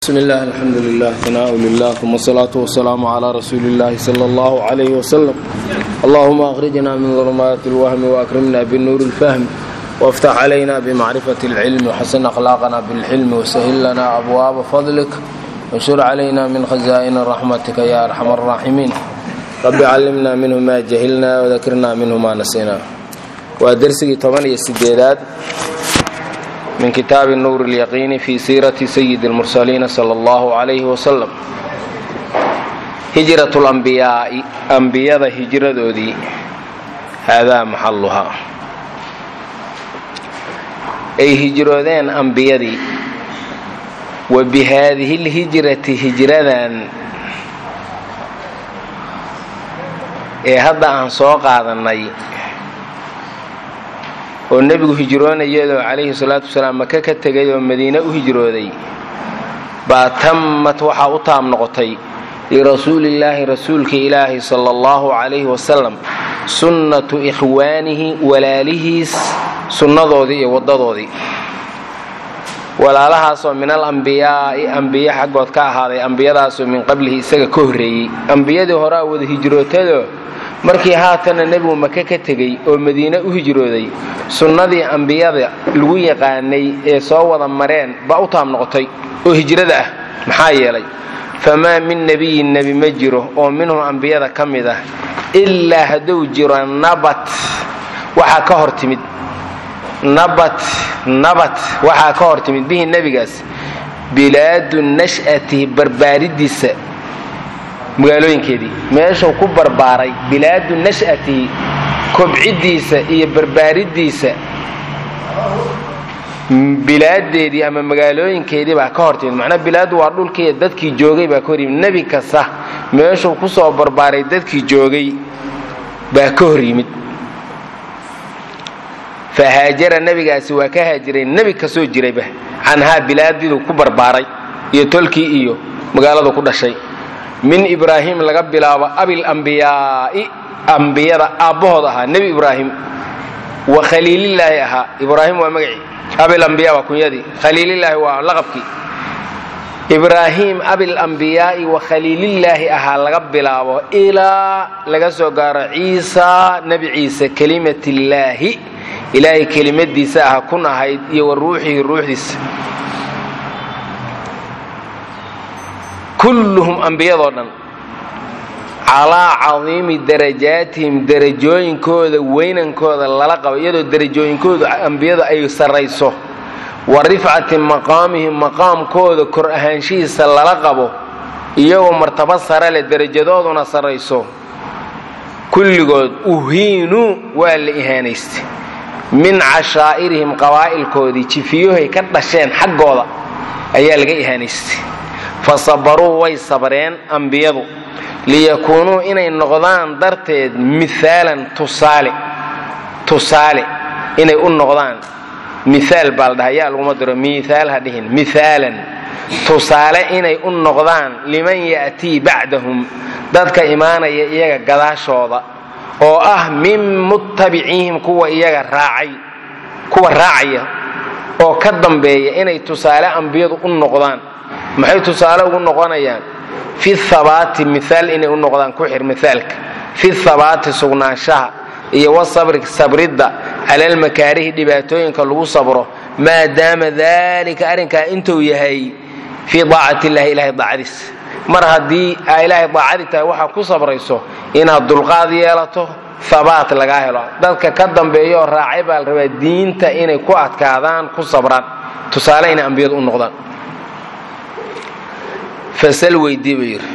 بسم الله الحمد لله ثناء لله ثم الصلاة والسلام على رسول الله صلى الله عليه وسلم اللهم أخرجنا من ظلمات الوهم وأكرمنا بالنور الفهم وافتح علينا بمعرفة العلم وحسن أخلاقنا بالحلم وسهل لنا أبواب فضلك وانشر علينا من خزائن رحمتك يا أرحم الراحمين رب علمنا منه ما جهلنا وذكرنا منه ما نسينا ودرسي 8 سديدات من kitaab nuur اlyaqiini fi siirati sayidi اlmursaliina sala اllahu calayhi wasalam hijrat اlambiyaa'i ambiyada hijradoodii haadaa maxaluhaa ay hijroodeen ambiyadii wa bi haadihi اlhijrati hijradan ee hadda aan soo qaadannay oo nebigu hijroonayadoo calayhi salaatu wasalaam maka ka tegay oo madiine u hijrooday baa tammat waxaa u taam noqotay lirasuulillaahi rasuulka ilaahi sala allahu calayhi wasalam sunnatu ikhwaanihi walaalihiis sunnadoodii iyo waddadoodii walaalahaasoo min al ambiyaa'i ambiye xaggood ka ahaaday ambiyadaasoo min qablihi isaga ka horreeyey ambiyadii horea wada hijrootado markii haatana nebigu maka ka tegey oo madiine u hijrooday sunnadii ambiyada lagu yaqaanay ee soo wada mareen baa u taam noqotay oo hijrada ah maxaa yeelay famaa min nebiyin nebi ma jiro oo minhum ambiyada ka mid ah ilaa hadduu jiro nabat waxaa ka hor timid nabat nabat waxaa ka hor timid bihi nebigaas bilaadu nash'atihi barbaaridiisa magaalooyinkeedii meeshuu ku barbaaray bilaadu nash'atihi kobciddiisa iyo barbaaridiisa bilaadeedii ama magaalooyinkeedii baa ka hor timid macnaa bilaadu waa dhulkiiyo dadkii joogay baa ka hor yimid nebi kasta meeshuu ku soo barbaaray dadkii joogay baa ka hor yimid fa haajara nebigaasi waa ka haajiray nebi kasoo jirayba canhaa bilaadidu ku barbaaray iyo tolkii iyo magaaladu ku dhashay min ibraahim laga bilaabo abil ambiyaa'i ambiyada aabbahood ahaa nebi ibraahim wa khaliilillaahi ahaa ibraahim waa magacii abil ambiya waa kunyadii khaliilillaahi waa laqabkii ibraahim abil ambiyaa'i wa khaliilillaahi ahaa laga bilaabo ilaa laga soo gaaro ciisa nebi ciise kelimatillaahi ilaahay kelimadiisa aha kun ahayd iyo wa ruuxihi ruuxdiisa kulluhum ambiyadoo dhan calaa cadiimi darajaatihim derajooyinkooda weynankooda lala qabo iyadoo derajooyinkoodu ambiyadu ay sarrayso wa rifcati maqaamihim maqaamkooda kor ahaanshihiisa lala qabo iyagoo martaba sare leh derajadooduna sarrayso kulligood uhiinuu waa la ihaanaystay min cashaa'irihim qabaa'ilkoodii jifiyahay ka dhasheen xaggooda ayaa laga ihaanaystay fa sabaruu way sabreen ambiyadu liyakuunuu inay noqdaan darteed miaalan tusaale tusaale inay u noqdaan miaal baa la dhaha yaa laguma diro miaal ha dhihin miaalan tusaale inay u noqdaan liman ya'tii bacdahum dadka imaanaya iyaga gadaashooda oo ah min muttabiciihim kuwa iyaga raacay kuwa raacaya oo ka dambeeya inay tusaale ambiyadu u noqdaan maxay tusaale ugu noqonayaan fi habaati miaal inay u noqdaan ku xir miaalka fi habaati sugnaanshaha iyo wasabri sabridda cala almakaarihi dhibaatooyinka lagu sabro maadaama dalika arrinkaa intuu yahay fii daacati illahi ilahay daacadiis mar haddii aa ilaahay daacadi tahay waxaa ku sabrayso inaad dulqaad yeelato habaat lagaa helo dadka ka dambeeya oo raacay baa la rabaa diinta inay ku adkaadaan ku sabraan tusaale inay ambiyadu u noqdaan fasal weydii buu yidhi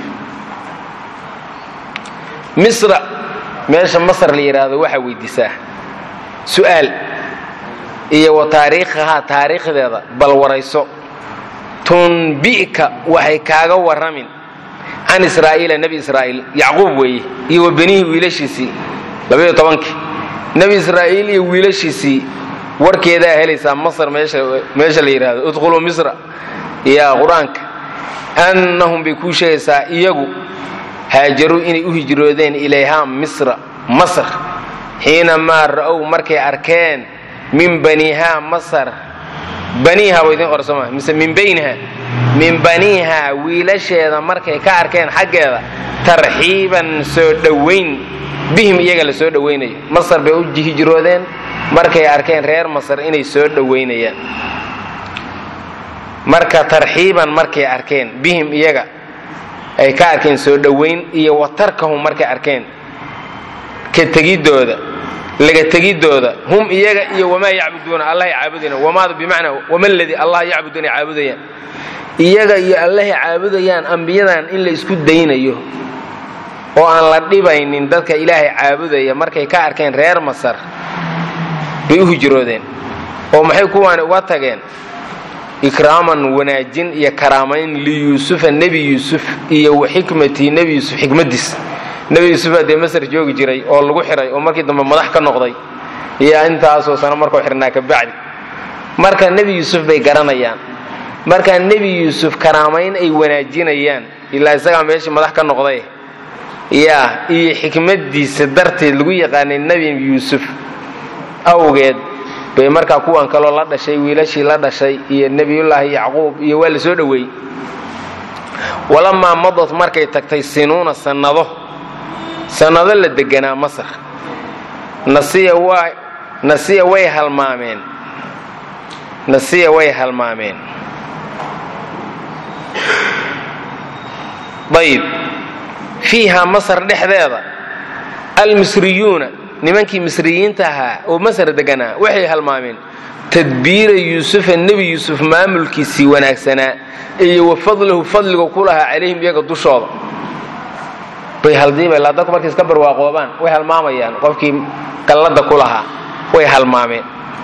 misra meesha masr la yidhaahdo waxaa weydiisaa su'aal iyo wa taariikhahaa taariikhdeeda bal warayso tunbi'ka waxay kaaga warramin can israa'iila nebi israa'iil yacquub weeye iyo wa benihii wiilashiisii labaiyo tobankii nebi israa'iil iyo wiilashiisii warkeedaa helaysaa masr meesha la yidhaahdo udkhuluu misra yaa qur-aanka annahum bay kuu sheegaysaa iyagu haajaruu inay u hijroodeen ilayhaa misra masr xiinamaa ra'ow markay arkeen min banihaa masar baniiha waa idin qorsama mise min bayniha min baniiha wiilasheeda markay ka arkeen xaggeeda tarxiiban soo dhowayn bihim iyaga la soo dhowaynayo masar bay u hijroodeen markay arkeen reer masar inay soo dhowaynayaan marka tarxiiban markay arkeen bihim iyaga ay ka arkeen soo dhowayn iyo watarkahum markay arkeen ka tegidooda laga tegidooda hum iyaga iyo wamaa yacbuduuna allahay caabudayaan wamaadu bimacnaa wama ladii allah yacbuduuna caabudayaan iyaga iyo allahay caabudayaan ambiyadan in la isku daynayo oo aan la dhibaynin dadka ilaahay caabudaya markay ka arkeen reer masar bay u hijroodeen oo maxay kuwaani uga tageen ikraaman wanaajin iyo karaamayn liyuusufa nebi yuusuf iyo wa xikmatii nebi yuusuf xikmadiis nebi yuusufa dee masar joogi jiray oo lagu xiray oo markii dambe madax ka noqday iyo intaasoo sano markuu xirnaa ka bacdi marka nebi yuusuf bay garanayaan marka nebi yuusuf karaamayn ay wanaajinayaan ilaa isagaa meeshii madax ka noqday yaa iyo xikmadiisa darteed lagu yaqaanay nebi yuusuf awgeed bay markaa kuwan kaloo la dhashay wiilashii la dhashay iyo nebiyullaahi yacquub iyo waa la soo dhoweeyey walamaa madad markay tagtay sinuuna sannado sannado la deganaa masar nasiya waa nasiya way halmaameen nasiya way halmaameen ayib fiiha masar dhexdeeda almisriyuuna nimankii misriyiinta ahaa oo masar deganaa waxay halmaameen tadbiira yuusufa nebi yuusuf maamulkiisii wanaagsanaa iyo wa fadlahu fadliga ku lahaa calayhim iyaga dushooda bay haldiiba ilaa dadku markay iska barwaaqoobaan way halmaamayaan qofkii qallada ku lahaa way halmaameen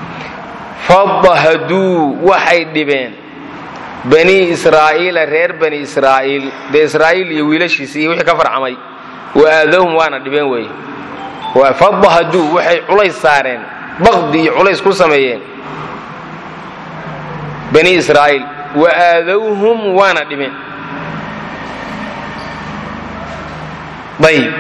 fadahaduu waxay dhibeen banii israa'iila reer bani israa'iil dee israa'iil iyo wiilashiisa iyo wixii ka farcamay wa aadowhum waana dhibeen weeye fadahaduu waxay culays saareen baqdi iyo culays ku sameeyeen bani israa'iil wa aadowhum waana dhibeen ayib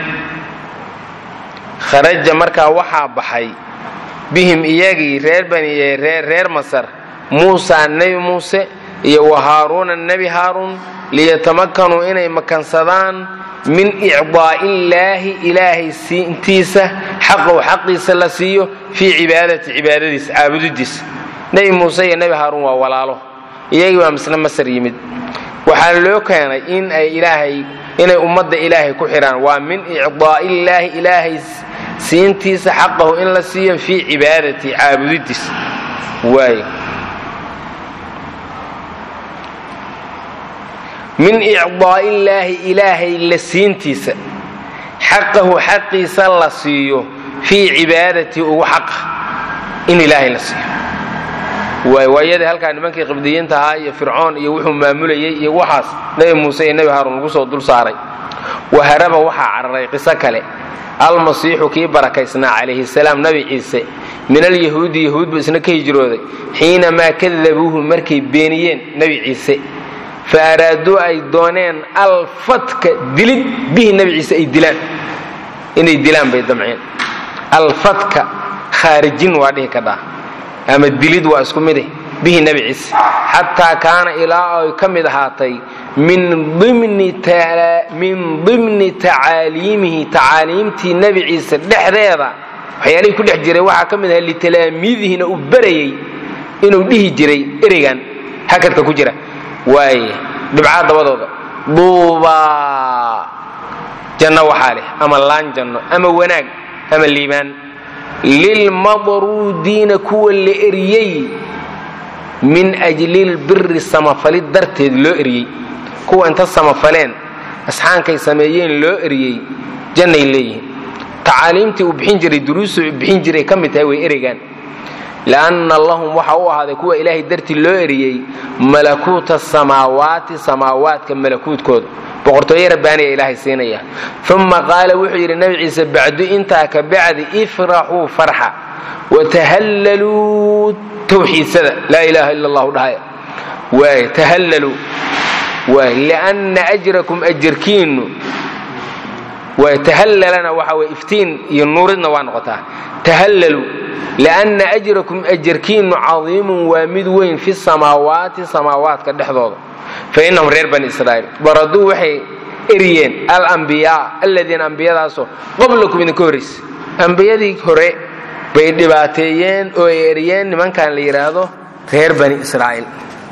kharaja markaa waxaa baxay bihim iyagii reer bani reer masar muusaa nebi muuse iyo wa haaruuna nebi haaruun liyatamakanuu inay makansadaan min icdaa'illaahi ilaahay siintiisa xaqow xaqiisa la siiyo fii cibaadati cibaadadiisa caabudidiisa nebi muuse iyo nebi haaruun waa walaalo iyagii baa misle masar yimid waxaa loo keenay in ay ilaahay inay ummadda ilaahay ku xidhaan waa min icdaa'illaahi ilaahay siintiisa xaqahu in la siiyo fii cibaadati caabudidiisa waay min icdaa'illaahi ilaahay la siintiisa xaqahu xaqiisa la siiyo fii cibaadatii ugu xaqa in ilaahay la siiyo waay waayadii halkaa nimankii qibdiyiinta ahaa iyo fircoon iyo wuxuu maamulayay iyo waxaas nebi muuse iyo nebi haaruun lagu soo dul saaray waharaba waxaa cararay qiso kale almasiixu kii barakaysnaa calayhi salaam nebi ciise min alyahuudi yahuud buu isna ka hijrooday xiinamaa kadabuuhu markay beeniyeen nebi ciise fa araaduu ay dooneen alfatka dilid bihi nebi ciise ay dilaan inay dilaan bay damceen alfatka khaarijin waa dhihi kadhaa ama dilid waa isku mide bihi nebi ciise xataa kaana ilaa ay ka mid ahaatay min dimni tacaaliimihi tacaaliimtii nebi ciise dhexdeeda waxyaalihii ku dhex jiray waxaa ka mid aha litalaamiidihina uu barayey inuu dhihi jiray ereygan hakadka ku jira waaye dhibcaa dabadooda duubaa janno waxaa leh ama laan janno ama wanaag ama liibaan lilmadruudiina kuwa la eriyey min ajlilbiri samafalid darteed loo eriyey kuwa inta samafaleen asxaankay sameeyeen loo eriyey jannay leeyihiin tacaaliimtii uu bixin jiray duruusuu bixin jiray ka mid tahay way ereygaan lianna lahum waxa u ahaaday kuwa ilaahay dartii loo eriyey malakuuta samaawaati samaawaadka malakuudkooda boqortooye rabbaaniya ilaahay siinaya uma qaala wuxuu yidhi nebi ciise bacdu intaa ka bacdi ifraxuu farxa watahallaluu tawxiidsada laa ilaaha ila allahu dhahaya waay tahallaluu waay lianna ajrakum ajarkiinnu waay tahallalana waxa weye iftiin iyo nuuridna waa noqotaa tahallaluu lianna ajrakum ajarkiinnu cadiimun waa mid weyn fi samaawaati samaawaadka dhexdooda fa innahum reer bani israa'iil baraduu waxay eryeen alambiyaa aladiina ambiyadaasoo qablakum idinka horraysay ambiyadii hore bay dhibaateeyeen oo ay eryeen nimankan la yidhaahdo reer bani israa'iil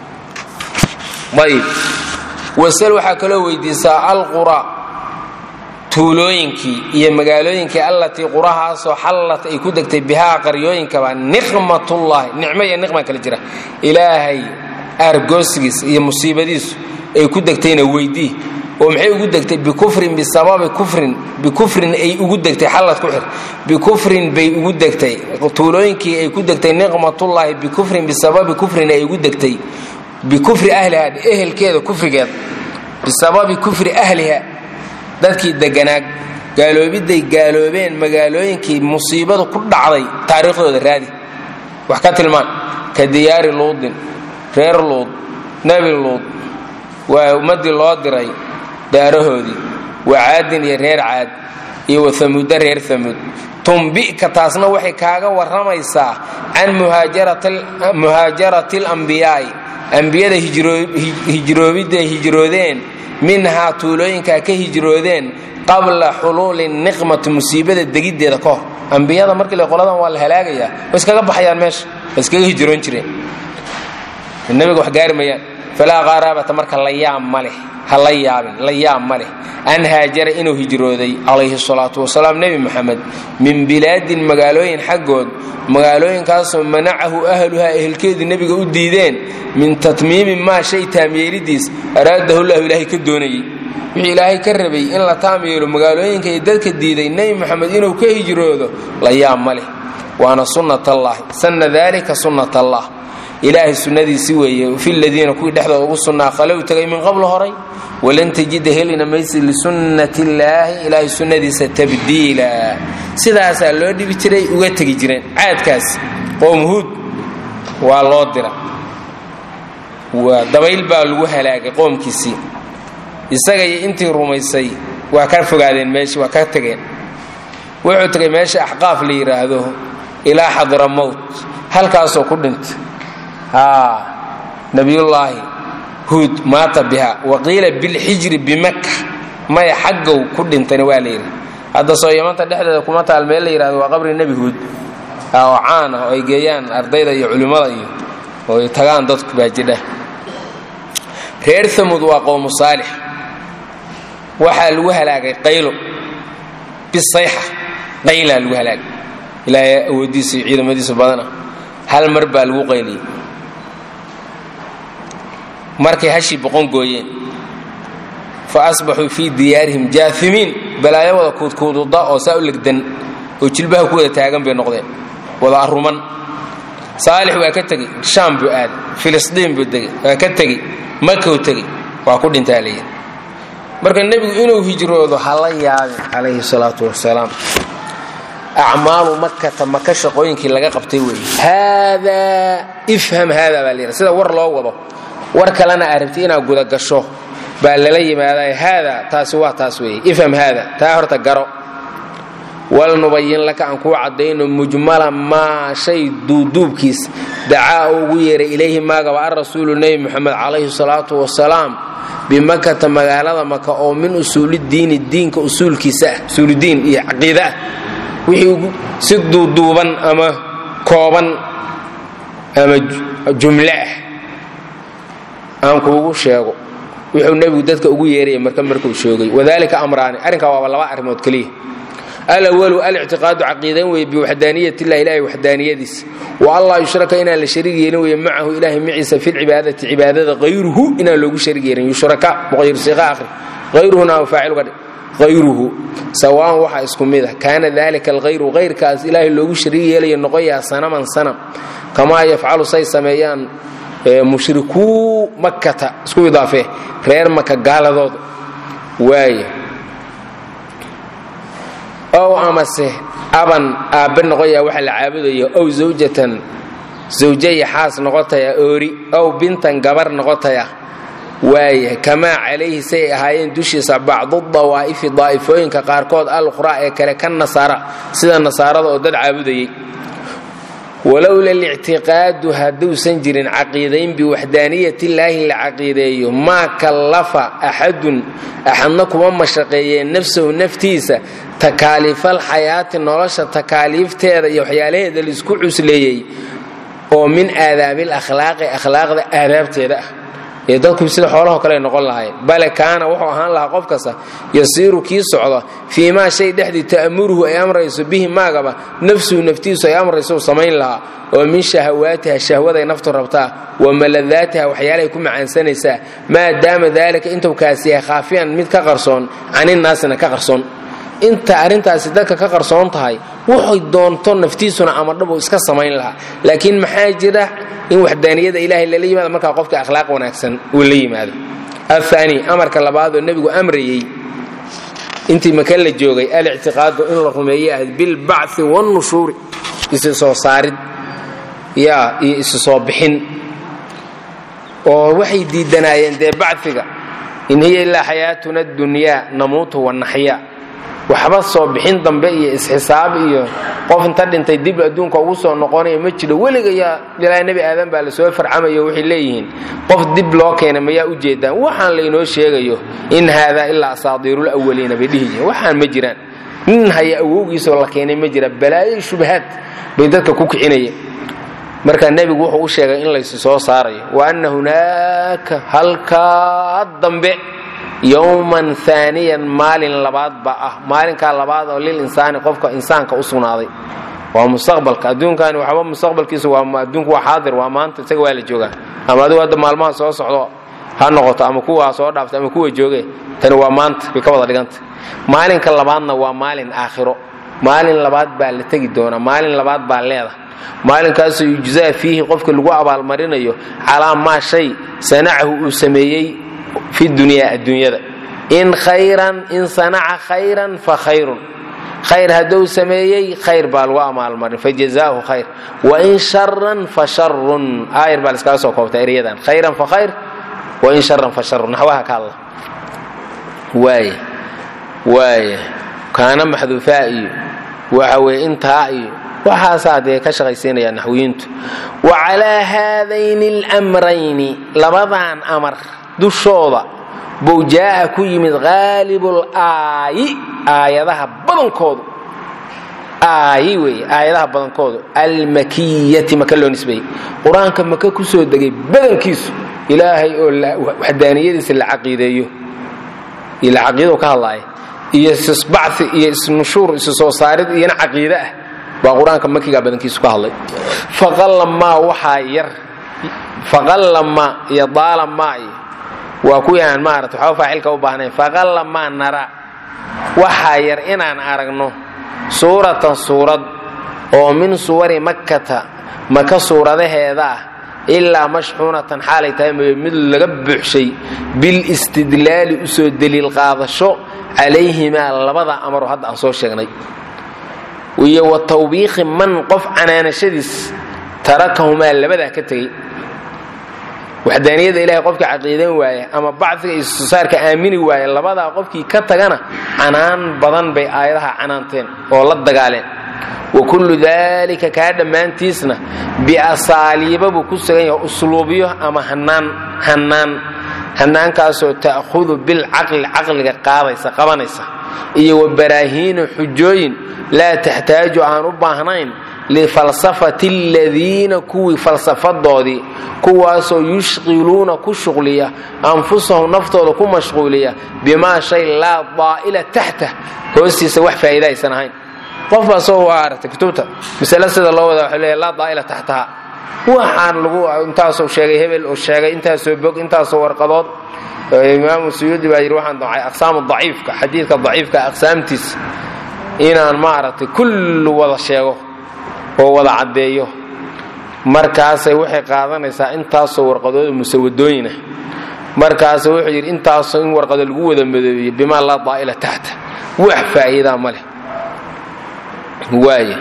ayb wasal waxaa kaloo weydiisaa alqura tuulooyinkii iyo magaalooyinkii allatii qurahaasoo xallat ay ku degtay bihaa qaryooyinkaba niqmatullaahi nicmo iyo niqma kala jira ilaahay aargoosigiis iyo musiibadiisu ay ku degtayna weydii oo maxay ugu degtay bikufrin bisababi kufrin bikufrin ay ugu degtay xallad ku xir bikufrin bay ugu degtay tuulooyinkii ay ku degtay niqmatullaahi bikufrin bisababi kufrin ay ugu degtay bikufri ahliha ehelkeeda kufrigeeda bisababi kufri ahliha dadkii deganaag gaaloobiday gaaloobeen magaalooyinkii musiibadu ku dhacday taariikhdooda raadi wax ka tilmaan ka diyaari luudin reer luud nebi luud waa ummaddii loo diray daarahoodii waa caadin iyo reer caad iyo wahamuudda reer hamuud tumbika taasna waxay kaaga warramaysaa can muhaajarati alambiyaai ambiyada hijroobidday hijroodeen minhaa tuulooyinkaa ka hijroodeen qabla xuluuli niqmati musiibada degiddeeda ka hor ambiyada markii le qoladan waa la halaagayaa way iskaga baxayaan meesha way iskaga hijroon jireen nabiga wax gaari mayaan falaa qaaraabata marka la yaab ma leh ha la yaabin la yaab ma leh an haajara inuu hijrooday calayhi salaatu wasalaam nebi moxamed min bilaadin magaalooyin xaggood magaalooyinkaasoo manacahu ahluhaa ehelkeedu nebiga u diideen min tatmiimi maa shay taamyeelidiis araadahu llahu ilaahay ka doonayey wixii ilaahay ka rabay in la taam yeelo magaalooyinka iyo dadka diiday nebi moxamed inuu ka hijroodo la yaab ma leh waana sunnat allaahi sanna daalika sunnat allah ilaahay sunnadiisi weeye fi ladiina kuwii dhexdooda ugu sunnaa khalow tegay min qabl horay walan tajida helina maysi lisunnati illaahi ilaahay sunnadiisa tabdiila sidaasaa loo dhibi jiray uga tegi jireen caadkaas qoom huud waa loo dira dabayl baa lagu halaagay qoomkiisii isaga iyo intii rumaysay waa ka fogaadeen meeshii waa ka tegeen wuxuu tegay meesha axqaaf la yidhaahdo ilaa xadramowt halkaasoo ku dhintay nabiyullaahi huud maata biha waqiila bilxijri bimaka maya xaggow ku dhintayna waa layidhi hadda soo yamanta dhexdeeda kuma taal meel la yidhahdo waa qabri nebi huud oo caan ah oo ay geeyaan ardayda iyo culimmada iyo oo ay tagaan dadku baa jidha reer amud waa qowmu saalix waxaa lagu halaagay qaylo bisayxa qaylaa lagu halaagay ilaahay awooddiisa iyo ciidamadiisa badana hal mar baa lagu qayliyey markay hashii boqon gooyeen fa asbaxuu fii diyaarihim jaafimiin balaayo wada kuudkuududa oo saa u legdan oo jilbaha ku wada taagan bay noqdeen wada aruman saalix waa ka tegey shaam buu aaday filistiin buu degey waa ka tegey makow tegey waa ku dhintaa layidhi marka nebigu inuu hijroodo hala yaabin calayhi salaatu wasalaam acmaalu makata maka shaqooyinkii laga qabtay weeye haadaa ifham haada baa layidhi sida war loo wado war kalena aad rabti inaad guda gasho baa lala yimaadaa haada taasi waa taas weeye ifham haada taa horta garo walnubayin laka aan kuu caddayno mujmala maa shay duuduubkiis dacaa ugu yeeray ilayhi maagaba arasuulu nebi moxamed calayhi salaatu wasalaam bimakata magaalada maka oo min usuulidiini diinka usuulkiisa ah usuuludiin iyo caqiida ah wixii si duuduuban ama kooban ama jumle ah aan kuugu sheego wuxuu nebigu dadka ugu yeeraya marka markuu sheegay wadalika amraani arrinkaa waaba laba arrimood keliya alawalu alictiqaadu caqiidan weye biwaxdaaniyat illahi ilahay waxdaaniyadiisa wa allah yushraka inaan la shariig yeelin weye macahu ilahay maciisa filcibaadati cibaadada hayruhu inaan loogu shariig yeelin yushraka muqayirsiiqa akhri hayruhuna faacil uga dhig hayruhu sawaan waxaa isku mid ah kaana dalika alghayru hayrkaas ilaahay loogu shariig yeelaya noqoyaa sanaman sanam kamaa yafcalu say sameeyaan mushrikuu makata isku idaafee reer maka gaaladooda waaya ow amase aban aabbe noqoyaa waxa la caabudaya ow zawjatan zawjaya xaas noqotaya oori ow bintan gabar noqotaya waaya kamaa calayhi say ahaayeen dushiisa bacdu dawaa'ifi daa'ifooyinka qaarkood alukhraa ee kale ka nasaara sida nasaarada oo dad caabudayay walowla lictiqaadu hadduusan jirin caqiidayn biwaxdaaniyat illaahi la caqiideeyo maa kallafa axadun axadna kuma mashaqeeyeen nafsahu naftiisa takaaliifal xayaati nolosha takaaliifteeda iyo waxyaalaheeda laisku cusleeyey oo min aadaabil akhlaaqi akhlaaqda aadaabteeda ah ee dadku sida xoolahoo kale ay noqon lahayn bale kaana wuxuu ahaan lahaa qof kasta yasiiru kii socda fii maa shay dhexdii ta'muruhu ay amrayso bihi maagaba nafsuhu naftiisu ay amrayso u samayn lahaa oo min shahawaatiha shahwaday naftu rabtaa wa maladaatiha waxyaalahay ku macaansanaysaa maadaama daalika intuu kaasi yahay khaafiyan mid ka qarsoon caninnaasina ka qarsoon inta arrintaasi dadka ka qarsoon tahay wuxuy doonto naftiisuna amadhabu iska samayn lahaa laakiin maxaa jira in waxdaaniyada ilaahay lala yimaado markaa qofka akhlaaq wanaagsan uu la yimaado ahaani amarka labaadoo nebigu amrayey intii maka la joogay alictiqaadu in la rumeeye ahayd bilbacthi wannushuuri isi soo saarid yaa iyo isi soo bixin oo waxay diidanaayeen dee bacfiga in hiya ilaa xayaatuna dunyaa namuutu wanaxyaa waxba soo bixin dambe iyo isxisaab iyo qof inta dhintay dib adduunka ugu soo noqonaya ma jiro weligayaa ilaa nebi aadan baa lasoo farcamayo waxay leeyihiin qof dib loo keenay mayaa u jeedaan waxaan laynoo sheegayo in haadaa ilaa asaadiirul awaliina bay dhihi yihiin waxaan ma jiraan nin haya awowgiisoo la keenay ma jira balaayo shubahaad bay dadka ku kicinayeen marka nebigu wuxuu u sheegay in laysu soo saarayo wa anna hunaaka halkaa dambe yowman aaniyan maalin labaad baa ah maalinkaa labaad oo lil insaani qofka insaanka u sugnaaday waa mustaqbalka adduunkani waxba mustaqbalkiisu waa adduunku waa xaadir waa maanta isaga waa la joogaa ama adigu hadda maalmaha soo socdo ha noqoto ama kuwa soo dhaaftay ama kuwa jooge tani waa maanta bay ka wada dhiganta maalinka labaadna waa maalin aakhiro maalin labaad baa la tegi doonaa maalin labaad baa leeda maalinkaasoo yujzaa fiihi qofka lagu abaalmarinayo calaa maa shay sanacahu uu sameeyey fi dunyaa adduunyada in khayran in sanaca khayran fa khayrun khayr hadduu sameeyey khayr baa lagu amaalmarin fajazaahu khayr wain sharan fa sharun aayar baa laskaga soo koobta eryadan khayran fa khayr wain sharan fa sharun naxwaha ka hadla waaya waaya kaana maxduufaa iyo waxa weeye intaa iyo waxaasaa dee ka shaqaysiinaya naxwiyiintu wa calaa haadayni almrayni labadan amar dushooda buu jaa'a ku yimid haalibul aayi aayadaha badankoodu aayi weeye aayadaha badankoodu almakiyati maka loo nisbeeyey qur-aanka maka ku soo degay badankiisu ilaahay oo waxdaaniyadiisa la caqiideeyo iyo la caqiidou ka hadlaaya iyo isbacthi iyo isnushuur isu soo saarid iyona caqiide ah baa qur-aanka makiga badankiisu ka hadlay faqalamaa waxaa yar faqalamaa iyo daalamaa iyo waa kuwii aan maarata waxba faacilka u baahnayn faqalamaa nara waxaa yar inaan aragno suuratan suurad oo min suwari makkata maka suuradaheeda ah ilaa mashxuunatan xaalay tahay mooye mid laga buuxshay bilistidlaali usoo deliil qaadasho calayhimaa labada amaro hadda aan soo sheegnay iyo wa tawbiikhi man qof canaanashadiis tarakahumaa labadaa ka tegey waxdaaniyada ilahay qofkii caqiidan waaya ama bacdiga iyo susaarka aamini waaya labadaa qofkii ka tagana canaan badan bay aayadaha canaanteen oo la dagaaleen wa kullu daalika kaa dhammaantiisna biasaaliiba buu ku sugan yahay usluubyo ama hanaan hanaan hanaankaasoo ta'khudu bilcaqli caqliga qaadaysa qabanaysa iyo wa baraahiinu xujooyin laa taxtaaju aan u baahnayn lifalsafati aladiina kuwii falsafadoodii kuwaasoo yushqiluuna ku shuqliya anfusahum naftooda ku mashquuliya bimaa shay laa daa'ila taxta hoostiisa wax faa'iida aysan ahayn qof baa soo waa aragtay kutubta masale sida loo wada waxay leeyahay laa daa'ila taxtaha waxaan lagu intaasoo sheegay hebel oo sheegay intaasoo bog intaasoo warqadood imaamu suyuudi baa yidhi waxaan dacay aqsaamu daciifka xadiidka daciifka aqsaamtiisa inaan maaragtay kullu wada sheego oo wada caddeeyo markaasay waxay qaadanaysaa intaasoo warqadooda musawadooyinah markaas wuxuu yidhi intaasoo in warqado lagu wada madoobiyo bimaa laa daa'ila taxta wax faa'iidaa ma leh waaya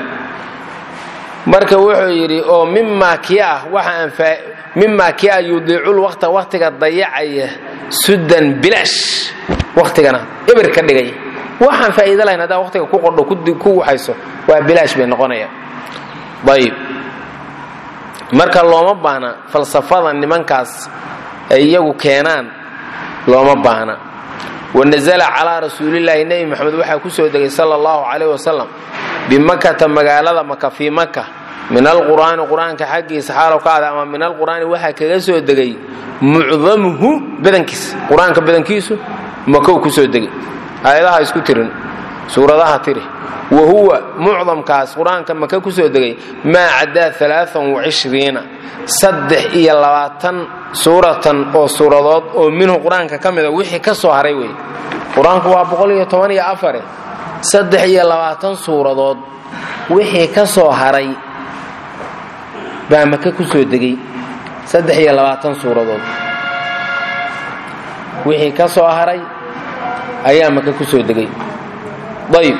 marka wuxuu yidhi oo mimaa kii ah waxaan mimaa kii ah yudiicul waqta waqtiga dayacaya sudan bilaash waqtigana eber ka dhigay waxaan faa'iida lahayn haddaa waqtiga ku qordho ku waxayso waa bilaash bay noqonayaan ayib marka looma baahna falsafada nimankaas ay iyagu keenaan looma baahna wanazala calaa rasuulillaahi nebi maxamed waxaa ku soo degay sala allahu calayh wasalam bimakata magaalada maka fii maka min alqur'aani qur-aanka xaggiisa xaalow ka ada ama min alqur'aani waxaa kaga soo degay mucdamuhu badankiisa qur-aanka badankiisu makow ku soo degay aayadaha isku tirin suuradaha tiri wa huwa mucdamkaas qur-aanka maka ku soo degay maa caddaa alaaan wacishriina saddex iyo labaatan suuratan oo suuradood oo minhu qur-aanka ka mida wixii ka soo haray wey qur-aanku waa boqol iyo toban iyo afare saddex iyo labaatan suuradood wixii ka soo haray baa maka ku soo degay saddex iyo labaatan suuradood wixii ka soo haray ayaa maka ku soo degay ayb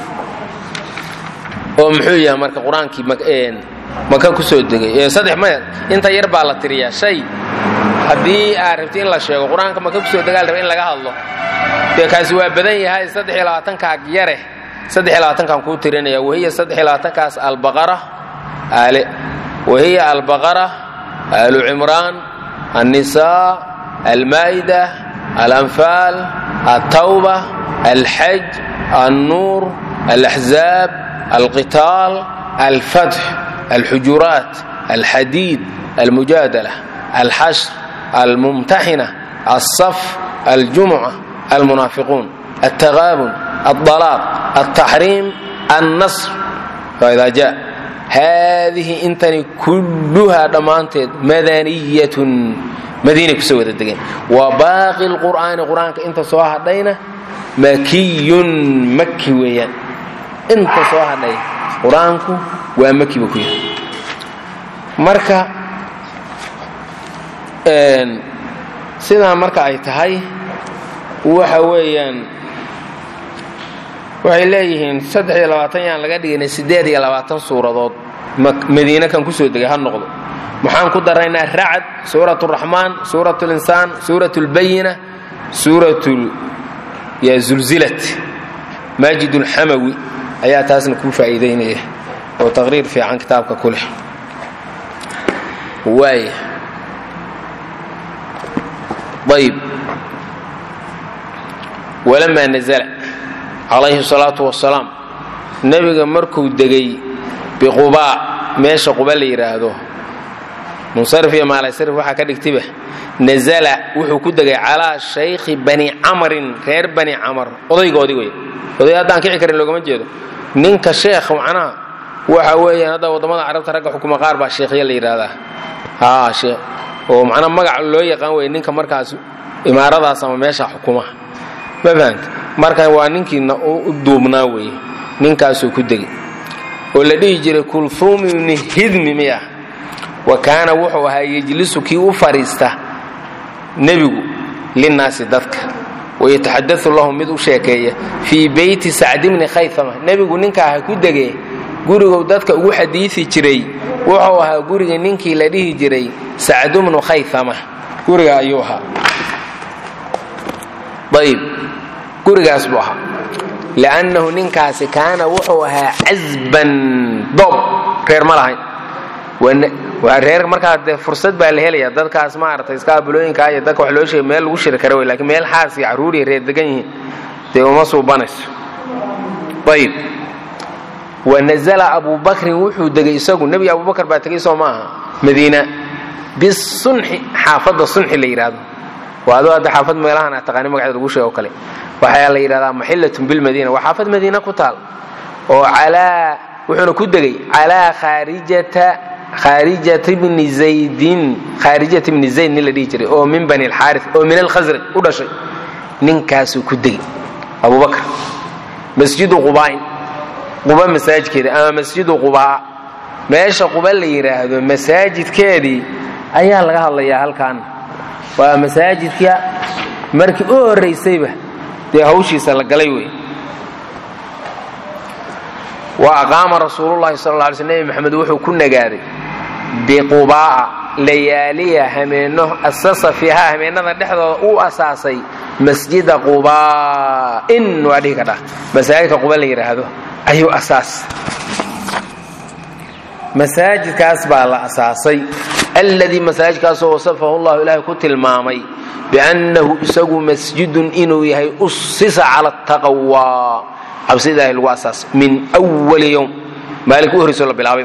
oo muxuu yahay marka qur-aankii maka ku soo degay saddex maya inta yar baa la tiriyaa shay haddii aad rabti in la sheego qur-aanka maka ku soo degaa la raba in laga hadlo dee kaasi waa badan yahay saddex iyo labaatankaag yare saddex iyo labaatankaan kuu tirinaya wahiya saddex iyo labaatankaas albaqara aale wahiya albaqara aalu cimraan annisaa almaa'ida alanfaal altawba alxaj alnuur alaxzaab alqitaal alfatx alxujuraat alxadiid almujaadala alxashr almumtaxina alsaf aljumuca almunaafiquun altagaabun aldalaaq altaxriim alnasr faidaa jaa haadihi intani kulluhaa dhammaanteed madaniyatun madiinay kusoo wada degeen wa baaqi lqur'aani qur-aanka inta soo hadhayna makiyun maki weeyaan inta soo hadhay qur-aanku waa maki buu ku yahay marka sidaa marka ay tahay waxa weeyaan waxay leeyihiin saddex iyo labaatan yaan laga dhiginay siddeed iyo labaatan suuradood madiine kan kusoo degay ha noqdo maxaan ku daraynaa racd suurat raxmaan suurat linsaan suurat lbayina suurat ya zulzilat maajid ulxamawi ayaa taasna kuu faa'iidaynaya oo taqriir fiican kitaabka ku leh waaya ayb walamaa nazla calayhi salaatu wasalaam nebiga markuu degay biqubaa meesha quba la yidhaahdo munsarif iyo maalaysarif waxaa ka dhigtiba nazala wuxuu ku degay calaa shaykhi bani camrin reer bani camar odaygoodii wey oday haddaan kici karin loogama jeedo ninka sheekh macnaha waxa weeyaan hadda waddamada carabta ragga xukuma qaar baa sheekhya la yidhaahdaa haa sheekh oo macnaa magaca loo yaqaan wey ninka markaas imaaradaas ama meesha xukuma ma fahanta marka waa ninkiina u duubnaa weye ninkaasuu ku degay oo la dhihi jiray kulhuum ibni hidmi miyah wa kaana wuxuu ahaa yejlisu kii u fadhiista nebigu linnaasi dadka wayataxadau lahum mid u sheekeeya fii beyti sacdi bni khayama nebigu ninkaa ha ku degee gurigu dadka ugu xadiisi jiray wuxuu ahaa guriga ninkii la dhihi jiray sacdu bnu khayama guriga ayuu ahaa ayb gurigaas buu ahaa liannahu ninkaasi kaana wuxuu ahaa casban doob reer ma lahayn waa reer markaa dee fursad baa la helaya dadkaas maaragtay iska abulooyinka iyo dadka wax loo sheegay meel lagu shiri kara wey lakiin meel xaas iyo carruuriya reer degan yihiin dee uma suubanayso ayb wanazala abubakrin wuxuu degay isagu nebiga abubakar baa tegay soo maaha madiina bisunxi xaafadda sunxi la yidhaahdo waa adoo hadda xaafad meelahan a taqaani magaceeda lagu sheego kale waxaa la yidhahdaa maxillatun bilmadiina waa xaafad madiina ku taal oo calaa wuxuuna ku degay calaa khaarijata khaarijat bni zaydin khaarijat bni zayd nin la dhihi jiray oo min bani alxaaris oo min alkhasraj u dhashay ninkaasuu ku degay abubakar masjidu qubaa'in quba masaajidkeeda ama masjidu qubaa meesha quba la yidhaahdo masaajidkeedii ayaa laga hadlayaa halkan waa masaajidka markii u horraysayba dee hawshiisa la galay wey wa aqaama rasuululahi sal ly sl nebi maxamed wuxuu ku nagaaday biqubaa'a layaaliya hameenno asasa fiihaa hameennada dhexdooda uu asaasay masjida qubaa'in waa dhihi kadhaa masaajidka quba la yidhaahdo ayuu asaas masaajidkaas baa la asaasay alladii masaajidkaasoo wasafahu llahu ilaahay ku tilmaamay biannahu isagu masjidun inuu yahay usisa cala taqwa cabsi ilaahay lagu asaasay min wali yowm maalinka u horreyso la bilaabay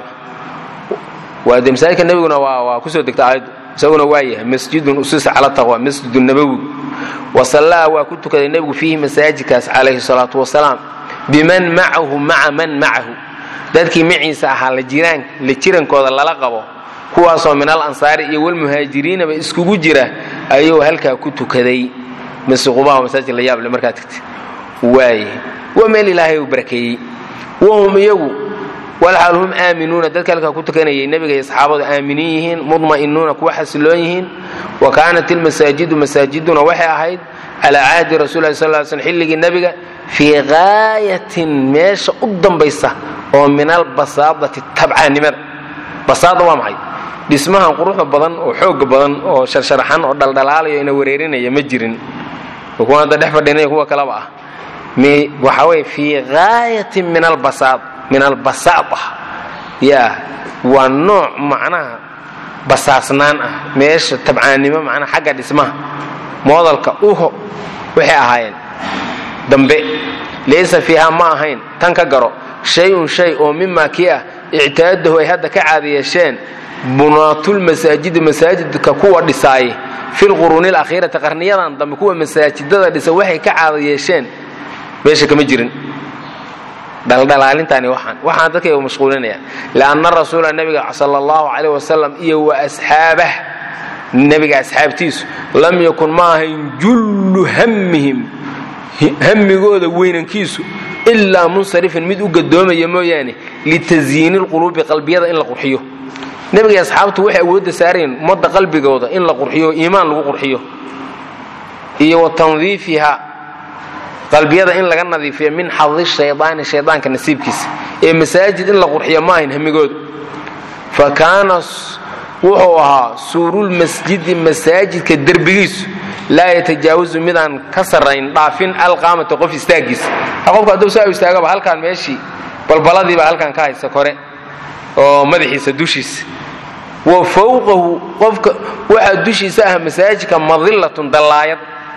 waa de masaajidka nebiguna waa waa kusoo degta aayaddu isaguna waa yahay masjidun usisa cala taqwa masjidu nabowi wasallaa waa ku tukaday nebigu fiihi masaajidkaas calayhi salaatu wasalaam biman macahu maca man macahu dadkii maciisa ahaa la jirankooda lala qabo kuwaasoo min al ansaari iyo walmuhaajiriinaba iskugu jira ayuu halkaa ku tukaday masqubaha masaajid la yaable markaa tagtay waaye waa meel ilaahay uu barakeeyey wahum iyagu walxaal hum aaminuuna dadka halkaa ku tukanayay nebiga iyo asxaabadu aaminiin yihiin mudma'inuuna kuwa xasiloon yihiin wa kaanat ilmasaajidu masaajiduna waxay ahayd calaa cahdi rasul lah sal sl xilligii nebiga fii gaayatin meesha u dambaysa oo min albasaadati tabcaannimada basaada waa maxay dhismahan quruxda badan oo xooga badan oo sharsharaxan oo dhaldhalaalayo ina wareerinaya ma jirin kuwa hadda dhex fadhinaya kuwa kalaba ah waxa weye fii gaayatin min albasaad min albasaada yaa waa nooc macnaha basaasnaan ah meesha tabcaannimo macnaha xagga dhismaha moodalka uho waxay ahaayeen dambe laysa fiiha ma ahayn tan ka garo shay-un shay oo mimaa kii ah ictaadahu ay hadda ka caadi yeesheen bunaatulmasaajidi masaajidka kuwa dhisaayay filquruuni alakhiirati qarniyadan dambe kuwa masaajidada dhisa waxay ka caada yeesheen meesha kama jirin dhaldhalaalintaani waxaan waxaan dadkayga mashquulinaya lianna rasuula nabiga sala allahu calayh wasalam iyo wa asxaabah nebiga asxaabtiisu lam yakun ma ahayn jullu hammihim hammigooda weynankiisu ilaa munsarifin mid u gadoomaya mooyaane litasyiini lquluubi qalbiyada in la qurxiyo nebiga asxaabtu waxay awoodda saarayeen ummadda qalbigooda in la qurxiyo iimaan lagu qurxiyo iyo wa tandiifiha qalbiyada in laga nadiifiyo min xadi shaydaani shaydaanka nasiibkiisa ee masaajid in la qurxiyo ma ahayn hamigooda fa kaana wuxuu ahaa suurulmasjidi masaajidka derbigiisu laa yatajaawazu midaan ka sarrayn dhaafin alqaamata qof istaagiisa qofka hadduu saa istaagaba halkaan meeshii balbaladiiba halkaan ka haysa kore oo madaxiisa dushiisa wa fowqahu qofka waxaa dushiisa ah masaajidka madillatun dallaayad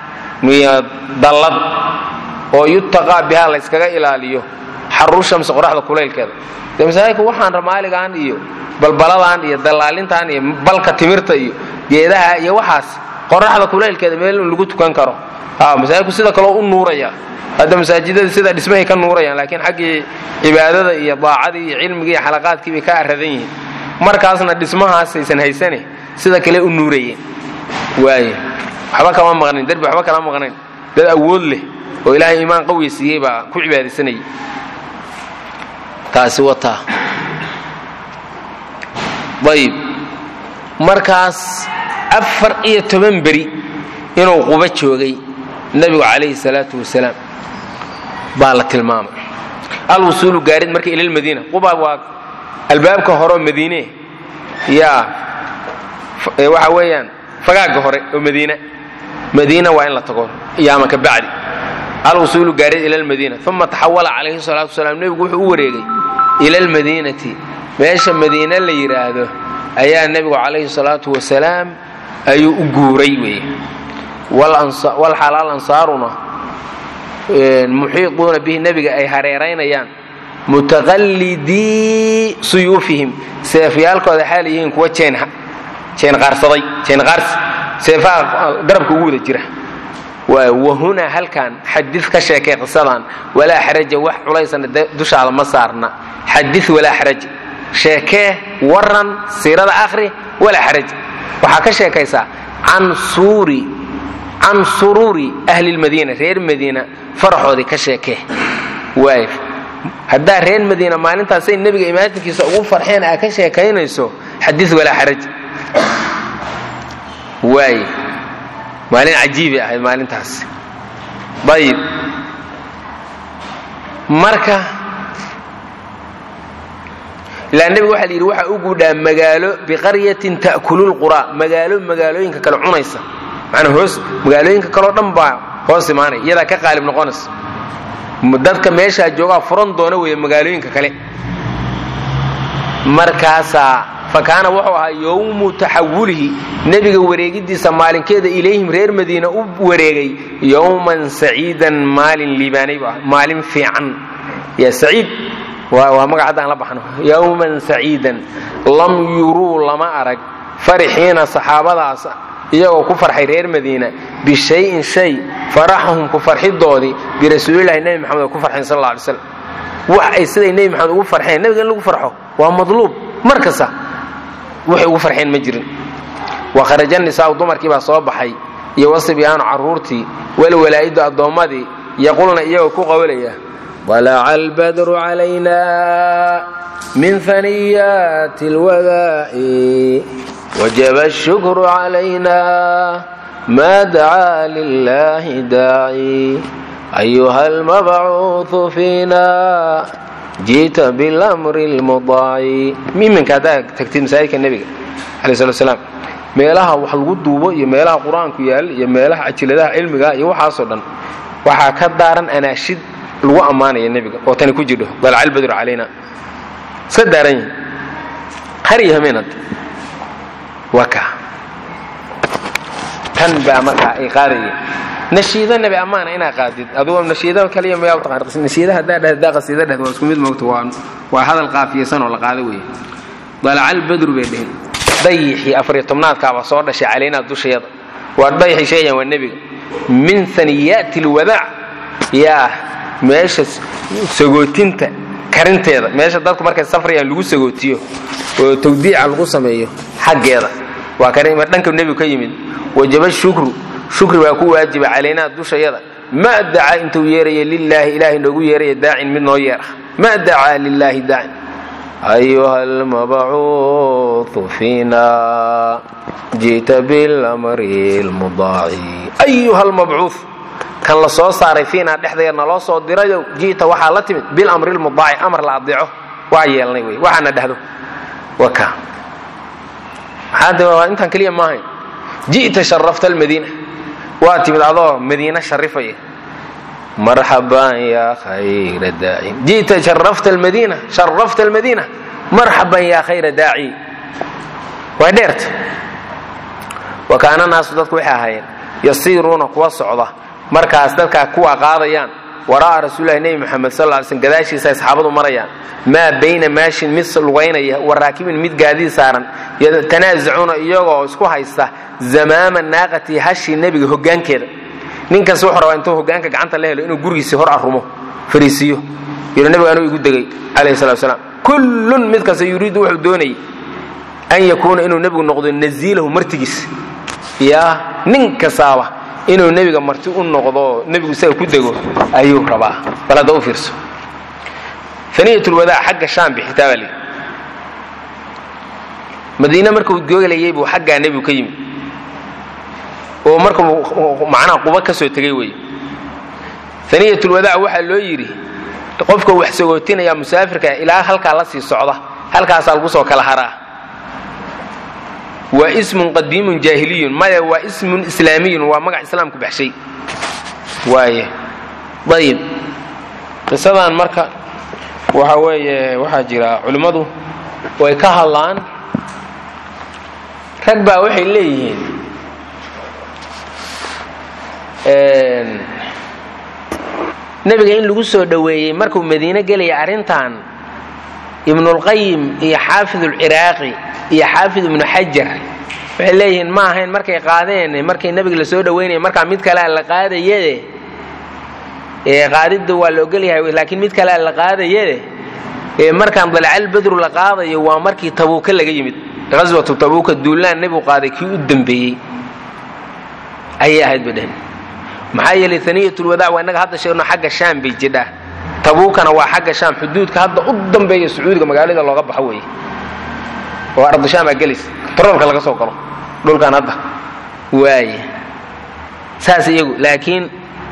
dallad oo yutaqaa bihaa la yskaga ilaaliyo xaru shamsi qoraxda kulaylkeeda de masaajidka waxaan ramaaligan iyo balbaladan iyo dallaalintan iyo balka timirta iyo geedaha iyo waxaas qoraxda kulaylkeeda meel in lagu tukan karo masaajidku sida kaleo u nuuraya hadda masaajidada sida dhismahay ka nuurayaan laakiin xaggii cibaadada iyo daacadii iyo cilmigii iyo xalaqaadkii bay ka aradan yihiin markaasna dhismahaas aysan haysane sida kale u nuurayeen waay waxba kama maqnayn derbi waxba kala maqnayn dad awood leh oo ilaahay iimaan qawiya siiyey baa ku cibaadaysanayay taasi wataa ayib markaas afar iyo toban beri inuu quba joogay nebigu calayhi salaatu wasalaam baa la tilmaamay alwusuulu gaarid marka ila lmadiina quba waa albaabka horeoo madiine yaa waxa weeyaan fagaagga hore oo madiina madiina waa in la tago yaama ka bacdi alwusuulu gaarid ila lmadiina uma taxawala calayhi salaatu wasalaam nebigu wuxuu u wareegay ila almadiinati meesha madiine la yidhaahdo ayaa nebigu calayhi salaatu wasalaam ayuu u guuray weeye walxalaal ansaaruna muxiiquuna bihi nebiga ay hareeraynayaan mutaqallidii suyuufihim seefyaalkooda xaal yihiin kuwa jeen qaarsaday jeen qaarsi seefaha garabka ugu wada jira wahunaa halkan xadi ka sheekay qisadan walaa xaraja wax culaysana dushaada ma saarna xadi walaa xaraj sheekee waran siirada akhri walaa xaraj waxaa ka sheekaysaa can suuri can suruuri ahli lmadiina reer madiina faraxoodii ka sheekee waay haddaa reer madiina maalintaasay nebiga imaatinkiisa ugu farxeen aa ka sheekaynayso xadi walaa xaraj waay maalin cajiibay ahayd maalintaas ayib marka ilaa nebiga waxa la yidhi waxaa u guudhaa magaalo biqaryatin ta'kulu lqura magaalo magaalooyinka kale cunaysa manaa hoos magaalooyinka kaleo dhan baa hoos imaanaya iyadaa ka qaalib noqonaysa dadka meeshaa joogaa furan doona weeye magaalooyinka kale markaasaa fa kaana wuxuu ahaa yowmu taxawulihi nebiga wareegidiisa maalinkeeda ilayhim reer madiina u wareegay yowman saciidan maalin liibaanay bu ah maalin fiican ya saciid waa magac hadda aan la baxno yowman saciidan lam yuruu lama arag farixiina saxaabadaas iyagoo ku farxay reer madiina bishayin shay faraxahum ku farxidoodii birasuulilahi nebi maxamed oo ku farxeen sal alla alay slam wax ay siday nebi maxamed ugu farxeen nebiga in lagu farxo waa madluub mar kasta waxay ugu farxeen ma jirin wa kharaja nisaau dumarkii baa soo baxay iyo wasibyaanu carruurtii walwalaa'idu addoommadii yaqulna iyagoo ku qawlaya طلع البدر علينا من ثنيات الوداع وجب الشكر علينا ما دعا لله داعي أيها المبعوث فينا جئت بالأمر المضاع مين من كذا تكتب مسائل النبي عليه الصلاة والسلام meelaha wax lagu duubo iyo meelaha qur-aanku yaal iyo meelaha ajiladaha cilmiga iyo waxaasoo dhan waxaa ka daaran anaashid lagu ammaanaya nebiga oo tani ku jidho dalca albadru calayna iska daaran yihin har iyo hameen hadda waa kaa tan baa markaa ay qaadayeen nashiido nebi ammaana inaa qaadid adugo nashiido kaliya mayaa taqaan nashiida haddaa dhahd daa qasiida dhahd waa isku mid moogta waa waa hadal qaafiyeysan oo la qaado weeye dalca albadru bay dheheen dayixii afariyo tobnaadkaaba soo dhashay calaynaa dushayada waa dayixii sheegayan waa nebiga min haniyaati lwadaac yaa meesha sagootinta karinteeda meesha dadku markay safrayaan lagu sagootiyo oo tawdiica lagu sameeyo xaggeeda waa karin dhanka nebigu ka yimid wajaba shukru shukri baa ku waajiba calaynaa dushayada ma dacaa intuu yeeraya lilaahi ilaahay noogu yeeraya daacin mid noo yeera ma dacaa lilaahi daacin ayuha almabcuuثu fiina ji'ta bilamri lmudaaci ayuha almabcuuث kan la soo saaray fiinaa dhexdeeda naloo soo dirayo ji'ta waxaa la timid bilamri lmudaaci amar la adeeco waa yeelnay wey waxaana dhahdo waka maxaa intaan keliya maahayn ji'ta sharafta almadiina waa timid adoo madiina sharifaya marxaban yaa khayra daacin ji'ta sharafta almadiina sharafta almadiina marxaban yaa khayra daaci waa dheerta wa kaana naasu dadku waxay ahaayeen yasiiruuna kuwa socda markaas dadkaa kuwa qaadayaan waraa'a rasuulilahi nebi moxamed sal ly slm gadaashiisa ay saxaabadu marayaan maa bayna maashin mid lugaynaya wa raakibin mid gaadiid saaran yatanaasacuuna iyagoo isku haysta zamaama naaqati hashii nebiga hoggaankeeda ninkaas wuxuu rabaa intuu hoggaanka gacanta la helo inuu gurigiisii hor arrumo fariisiiyo yidhi nebiga anuu igu degay calayhi salatu wasalaam kullun mid kasta yuriidu wuxuu doonayay an yakuuna inuu nebigu noqdo naziilahu martigiis yaa nin kastaaba inuu nebiga marti u noqdo nebigu isaga ku dego ayuu rabaa bal hadda u fiirso aniyatulwadaa xagga shaam bixitaa baa lii madiine markuu googalayay buu xaggaa nebigu ka yimi oo markuu macnaha quba ka soo tegay wey aniyatulwadaa waxaa loo yidhi qofka wax sagootinaya musaafirka ilaa halkaa la sii socda halkaasaa lagu soo kala haraa waa ismun qadiimun jaahiliyun maya waa ismun islaamiyun waa magac islaamku baxshay waaye ayib qisadan marka waxa weeye waxaa jira culimmadu way ka hadlaan rag baa waxay leeyihiin nebiga in lagu soo dhoweeyey markuu madiine gelaya arrintan ibnulqayim iyo xaafid ulciraaqi iyo xaafid ibnu xajar waxay leeyihiin ma ahayn markay qaadeen markay nebiga la soo dhoweynaya markaa mid kalea la qaadayade qaadidda waa la ogolyahay laakiin mid kalea la qaadayade markaan dalcal badru la qaadayo waa markii tabuuka laga yimid aswatu tabuuka duulaan nebigu qaaday kii u dambeeyey ayay ahayd bay dheheen maxaa yeelay aniyatulwadaac waa innaga hadda sheegno xagga shaam bay jidhaa tabuukana waa xagga shaam xuduudka hadda u dambeeya sacuudiga magaalada looga baxo weeye oo ardushaam aa gelis taroolka laga soo galo dhulkan hadda waaye saas iyagu laakiin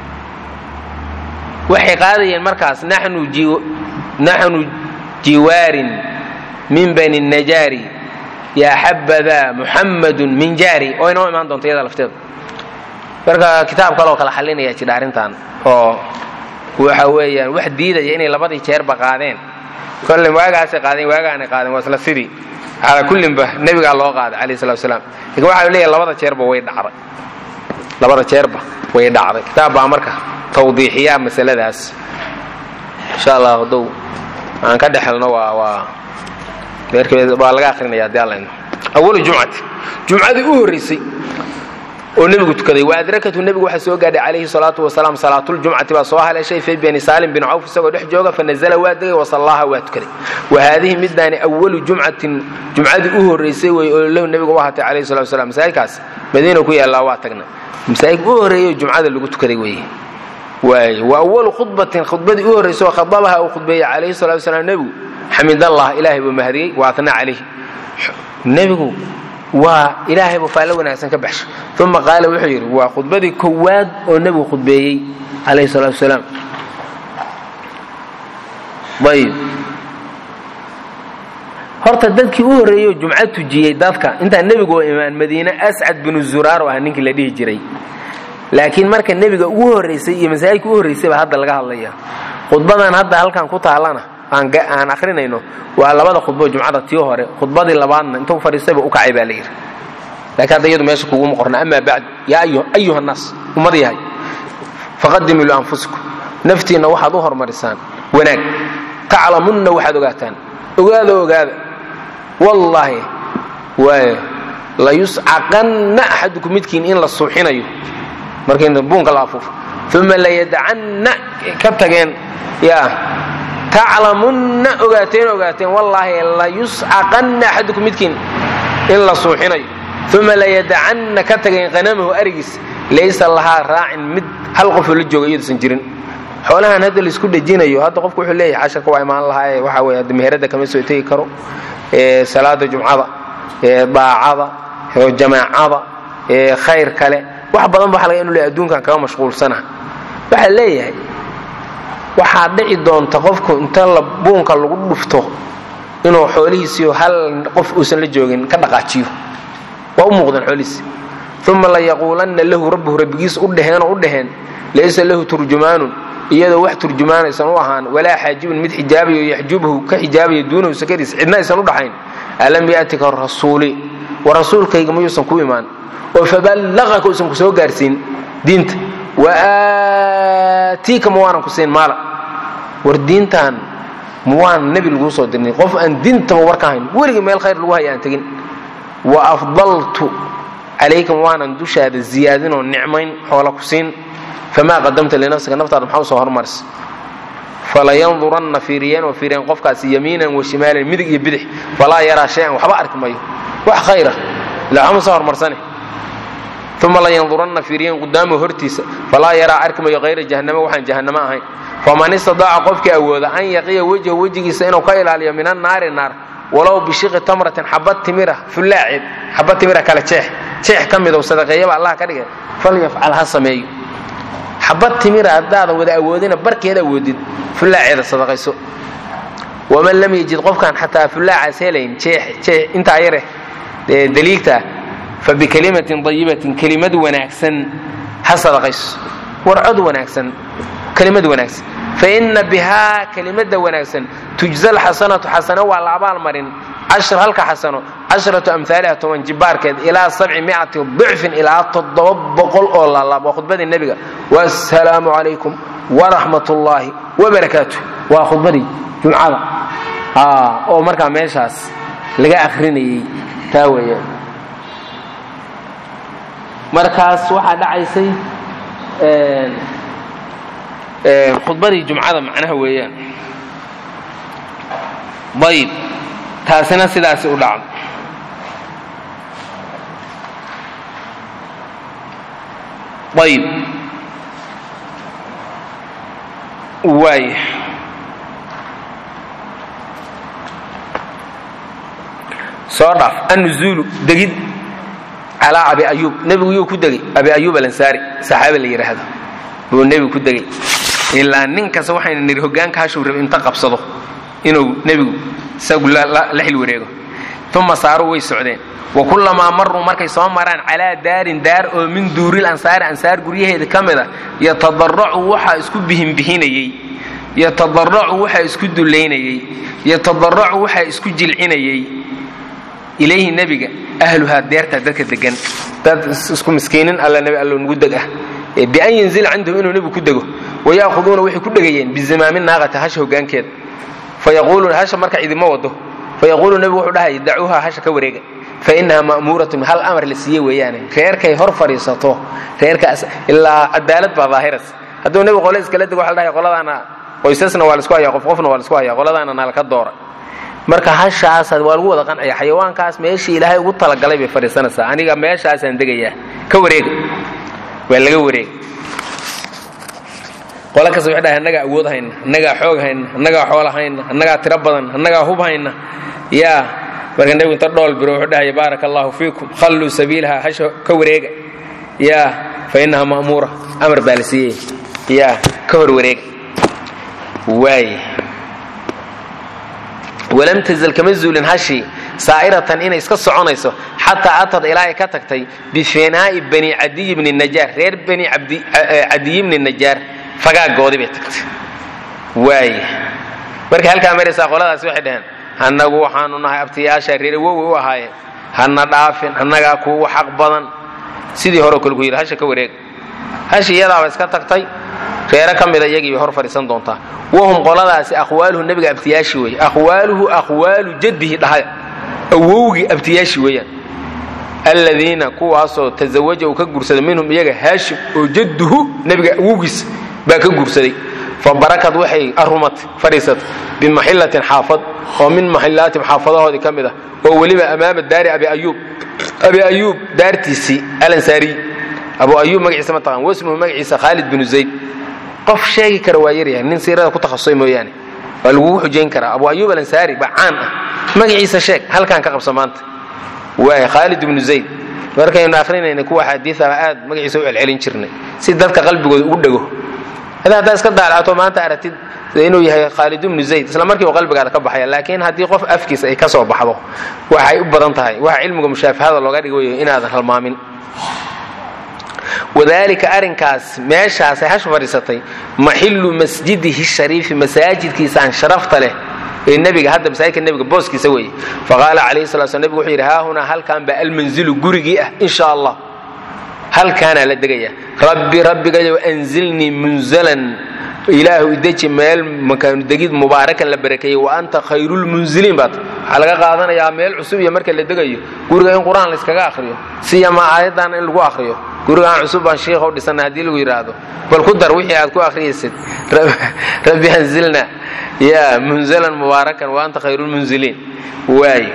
waxay qaadayeen markaas naxnu jiwaarin min bani najaari yaa xabadaa muxammadun min jaari oo inoo imaan doonta iyada lafteeda marka kitaab kaloo kala xalinaya jidha arrintan oo waxa weeyaan wax diidaya inay labadii jeerba qaadeen kolle waagaasay qaadeen waagaanay qaadeen waa isla sidii calaa kullinba nebigaa loo qaaday calayhi salatu wasalaam lakin waxaa leeyahay labada jeerba way dhacday labada jeerba way dhacday kitaab baa marka tawdiixiyaa masaladaas insha allah hadow aan ka dhexelno waa waa waa laga akrinaya haddii alla awalu jumcati jumcadii u horraysay oo nebigu tukaday wa adrakatu nebigu waxaa soo gaadhay calayhi salaatu wasalaam salaatuljumcati baa soo haleeshay fi bani saalim bin cawf isagoo dhex jooga fanazala waa degay wasallaaha waa tukaday wa haadihi midaani awalu jumcatin jumcadii u horraysay wey oo lahu nebigu u ahatay calayhi salatu wasalaam masaajidkaas madiina ku yaallaa waa tagna masaajidka u horreeyey jumcada lagu tukaday weeye waay wa awalu khudbatin khudbadii u horraysay oo khadabaha uu khudbeeyey calayhi salatu wasalaam nebigu xamidallah ilaahay buu mahadiyey wa atna calayhi nebigu waa ilaahay buu faallo wanaagsan ka baxshay uma qaala wuxuu yidhi waa khudbadii kowaad oo nebigu khudbeeyey calayhi salaatu wasalaam ayib horta dadkii u horreeyey jumco tujiyey dadka intaan nebigu oo imaan madiine ascad binu zuraar oo ah ninkii la dhihi jiray laakiin marka nebiga ugu horraysay iyo masaajidka u horraysay baa hadda laga hadlaya khudbadan hadda halkan ku taallana aan akrinayno waa labada khudbo jumcada tii hore khudbadii labaadna intuu fadhiistayba u kacay baa layidhi laakiin hadda iyadu meesha kuguma qorna amaa bacdu yaa ayuha nnaas ummad yahay faqadimuu lianfusikum naftiinna waxaad u hormarisaan wanaag taclamunna waxaad ogaataan ogaada ogaada wallaahi waay layuscaqanna axadukum midkiin in la suuxinayo markayna buunka la afuufo uma layadacanna ka tageen yaa taclamunna ogaateen ogaateen wallaahi layuscaqanna axadukum midkiin in la suuxinayo uma layadacanna ka tageen qanamahu arigiis laysa lahaa raacin mid hal qofoo la jooga iyaduusan jirin xoolahan hadda laisku dhejinayo hadda qofku wuxuu leeyahay casharka waa imaan lahaaye waxa weye hadda meherada kama soo tegi karo salaada jumcada daacada jamaacada khayr kale wax badan ba waxa laga inu leeyahay adduunkan kaga mashquulsana waxaa leeyahay waxaa dhici doonta qofku inta la buunka lagu dhufto inuu xoolihiisiio hal qof uusan la joogin ka dhaqaajiyo waa u muuqdeen xoolihiisi uma layaquulanna lahu rabbuhu rabbigiis u dheheenoo u dheheen laysa lahu turjumaanun iyadoo wax turjumaanaysan u ahaan walaa xaajibun mid xijaabayo yaxjubhu ka xijaabaya duunahu sakadiis cidna aysan u dhaxayn alam ya'tika rasuuli wa rasuulkayga mayuusan ku imaan oo faballaqaka uusan ku soo gaarsiin diinta waatiika ma waanan ku siin maala war diintan ma waan nebi laguu soo dirnay qof aan diintaba warka hayn weligii meel khayr lagu haya aan tegin wa afdaltu calayka ma waanan dushaada ziyaadinoo nicmayn xoola ku siin famaa qadamta linafsika naftaada maxaa usoo hormaris falayanduranna fiiriyeen oo fiiriyeen qofkaasi yamiinan wa shimaalan midig iyo bidix falaa yaraa shay-an waxba arki mayo wax khayra ilaa waxma soo hormarsane uma layanduranna fiiriyeen qudaamahu hortiisa falaa yaraa arki mayo hayra jahannama waxaan jahannamo ahayn faman istadaaca qofkii awooda an yaqiya wejhu wejigiisa inuu ka ilaaliyo min annaari naar walow bishiqi tamratin xabad timira fullaaceed xabad timira kale jeex jeex ka midow sadaqeeyaba allah ka dhigay falyafcal ha sameeyo xabad timira haddaadan wada awoodina barkeed awoodid fullaaceeda sadaqayso waman lam yajid qofkaan xataa fullaacaas helayn jeex intaa yare daliigta fa bikalimatin dayibatin kelimad wanaagsan ha sadaqayso warcod wanaagsan kelimad wanaagsan faina bihaa kelimada wanaagsan tujza alxasanatu xasano waa la abaalmarin cashar halka xasano casharatu amhaaliha toban jibaarkeed ilaa sabci miati dicfin ilaa toddoba boqol oo laalaab waa khudbadii nebiga wasalaamu calaykum waraxmat ullaahi wabarakaatu waa khudbadii jumcada oo markaa meeshaas laga akrinayey taa weeyaan markaas waxaa dhacaysay khudbadii jumcada macnaha weeyaan ayib taasina sidaasi u dhacdo ayib waay soo dhaaf annuzuulu degid calaa abi ayuub nebigu yuu ku degay abi ayuub alansaari saxaabi la yidhaahdo buu nebigu ku degay ilaa nin kasta waxayna nidhi hogaanka hashuu raba inta qabsado inuu nebigu isagu la xil wareego uma saaruu way socdeen wa kullamaa maruu markay soo maraan calaa daarin daar oo min duuril ansaari ansaar guryaheeda ka mid a yatadaracu waxaa isku bihinbihinayey yatadaracu waxaa isku dullaynayey yatadaracu waxaa isku jilcinayay ilayhi nebiga ahluhaa deertaa dadka degan dad isku miskiinin alla nebi allo nugu deg ah bian yanzila cindahum inuu nebigu ku dego wayaahuduuna waxay ku dhegayeen bizimaami naaqati hasha hogaankeeda fayaquuluuna hasha marka idima wado fayaquulu nebigu wuxuu dhahaya dacuuha hasha ka wareega fainaha ma'muuratun hal amar la siiye weeyaane reerkay hor fadhiisato reerkaas ilaa cadaalad baa daahiras hadduu nebigu qole iskala dego waxa la dhahaya qoladaana qoysasna waa laisku haya qof qofna waa laisku haya qoladaana nalaka doora marka hashaas waa lagu wada qancaya xayawaankaas meeshii ilaahay ugu talagalay bay fadhiisanaysaa aniga meeshaasaan degayaa ka wareega waa laga wareega qole kasta waxay dhahay annagaa awood hayna annagaa xoog hayna annagaa xoola hayna annagaa tiro badan annagaa hub hayna yaa marka nebigu inta dhool biro wuxuu dhahaya baaraka allahu fiikum khalluu sabiilaha hasha ka wareega yaa fa innaha ma'muura amar baa la siiyey yaa ka hor wareega waay walam tazal kama zuulin hashii saa'iratan inay iska soconayso xataa atad ilaa ay ka tagtay bifinaa'i bani cadiy bni najaar reer bani cadiy bni najaar fagaagoodii bay tagtay waay markay halkaa maraysaa qoladaasi waxay dhaheen annagu waxaanu nahay abtiyaasha reer wowi u ahaayeen hana dhaafin annagaa kuugu xaq badan sidii horeo kale ku yidhi hasha ka wareega hashi iyadaaba iska tagtay reere ka mida iyagii bay hor fadhiisan doontaa wahum qoladaasi aqwaaluhu nebiga abtiyaashi weeye aqwaaluhu aqwaalu jaddihi dhahay awowgii abtiyaashi weeyaan alladiina kuwaasoo tazawaja uu ka guursaday minhum iyaga haashim oo jadduhu nebiga awowgiis baa ka guursaday fa barakad waxay arumatay fadhiisatay bimaxillatin xaafad oo min maxillaatim xaafadahoodii ka mid ah oo weliba amaama daari abi ayuub abi ayuub daartiisii alansaariy abu ayuub magaciisa ma taqaan wasmuhu magaciisa khaalid binu zayd qof sheegi kara waa yaryahay nin siirada ku takhasusay mooyaane waa lagugu xujayn karaa abu ayuub alansaari baa caan ah magaciisa sheeg halkaan ka qabsa maanta waay khaalid ibnu zayd markaynu akhrinayna kuwa axaadiiaba aad magaciisa u celcelin jirnay si dadka qalbigooda ugu dhego ada haddaa iska daalacto maanta aragtid inuu yahay khaalid ibnu zayd isla markii uu qalbigaada ka baxaya laakiin haddii qof afkiisa ay ka soo baxdo waxay u badan tahay waxa cilmiga mushaafahada looga dhigayo inaadan halmaamin wadaalika arrinkaas meeshaasay hash fadhiisatay maxillu masjidihi shariifi masaajidkiisaan sharafta leh ee nebiga hadda masaajidka nebiga booskiisa weeye faqaala calayhi sala sl nebigu wuxuu yidhi haahunaa halkan baa almanzilu gurigii ah in sha allah halkaanaa la degaya rabbi rabbigayow anzilnii munzalan ilaahu ideji meel makaanu degid mubaarakan la barakeeyey wa anta khayrulmunziliin baat waxaa laga qaadanayaa meel cusub iyo marka la degayo guriga in qur-aan layskaga akhriyo siyama aayaddaana in lagu akhriyo gurigaan cusub baan shiikha u dhisana haddii lagu yidhaahdo bal ku dar wixii aad ku akhriyaysid rabbi anzilna ya munzalan mubaarakan wa anta khayrulmunziliin waay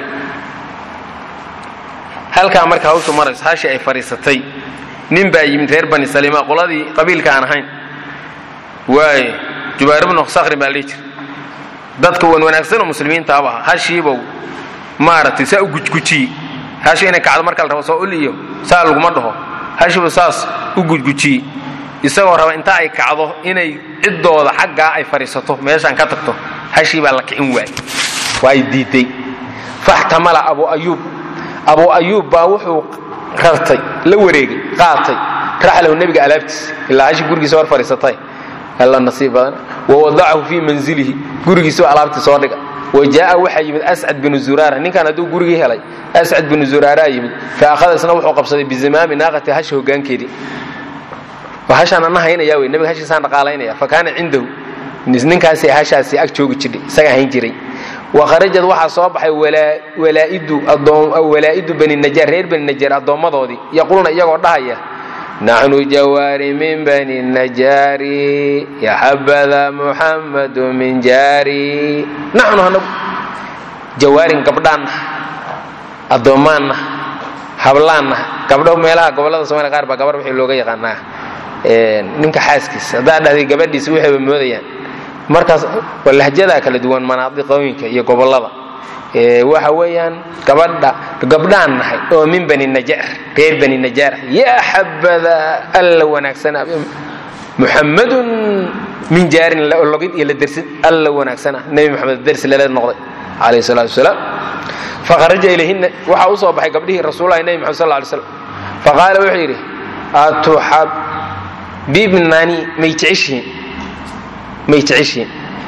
halkaa marka hawshu marayso hashi ay fadhiisatay nin baa yimid reer bani saliima qoladii qabiilka aan ahayn waay jubayr bnu sakrin baa lii jir dadka wan wanaagsan oo muslimiintaaba aha hashiibow maaragtay saa u gujgujiyey hashi inay kacdo marka la rabo soo ul iyo saa laguma dhaho hashiibu saas u gujgujiyey isagoo raba inta ay kacdo inay ciddooda xaggaa ay fadhiisato meeshaan ka tagto hashii baa la kicin waayey waa ay diiday faxtamala abu ayuub abu ayuub baa wuxuu rartay la wareegay qaatay raxlahu nebiga alaabtiis ilaa hashi gurigiisa hor fadhiisatay alla nasiib badan wawadacahu fii manzilihi gurigiisaba alaabtii soo dhiga wa jaaa waxaa yimid ascad binu zuraara ninkan hadduu gurigii helay ascad binu zuraaraa yimid fa akhada isna wuxuu qabsaday bizimaami naaqati hasha hogaankeedii hashaan ana haynaya wey nebiga hashiisaan dhaqaalaynaya fa kaana cindahu ninkaasi hashaasi ag joogi jirdhay isaga hayn jiray wa kharajad waxaa soo baxay walaa'idu bani najaar reer bani najaar addoommadoodii yaquuluna iyagoo dhahaya naxnu jawaari min bani najaari yaxabada muxammadu min jaari naxnu hanagu jawaarin gabdhaanna addoommaanna hablaanna gabdho meelaha gobollada somalia qaar baa gabar wixii looga yaqaanaa ninka xaaskiisa haddaa dhahday gabadhiisa waxayba moodayaan markaas waa lahjadaa kala duwan manaadiqooyinka iyo gobollada waxa weeyaan gabadha gabdhaan nahay oo min bani najaar reer bani najaar yaa xabada alla wanaagsana muxammadun min jaarin logid iyo la dersid alla wanaagsana nebi moxamed dersi lala noqday calayhi salaatu wasalaam fakharaja ilayhinna waxaa u soo baxay gabdhihii rasuulahi nebi moxamed sal lla alay slam faqaala wuxuu yidhi atuxabibnani may jeceshihiin may jeceshihiin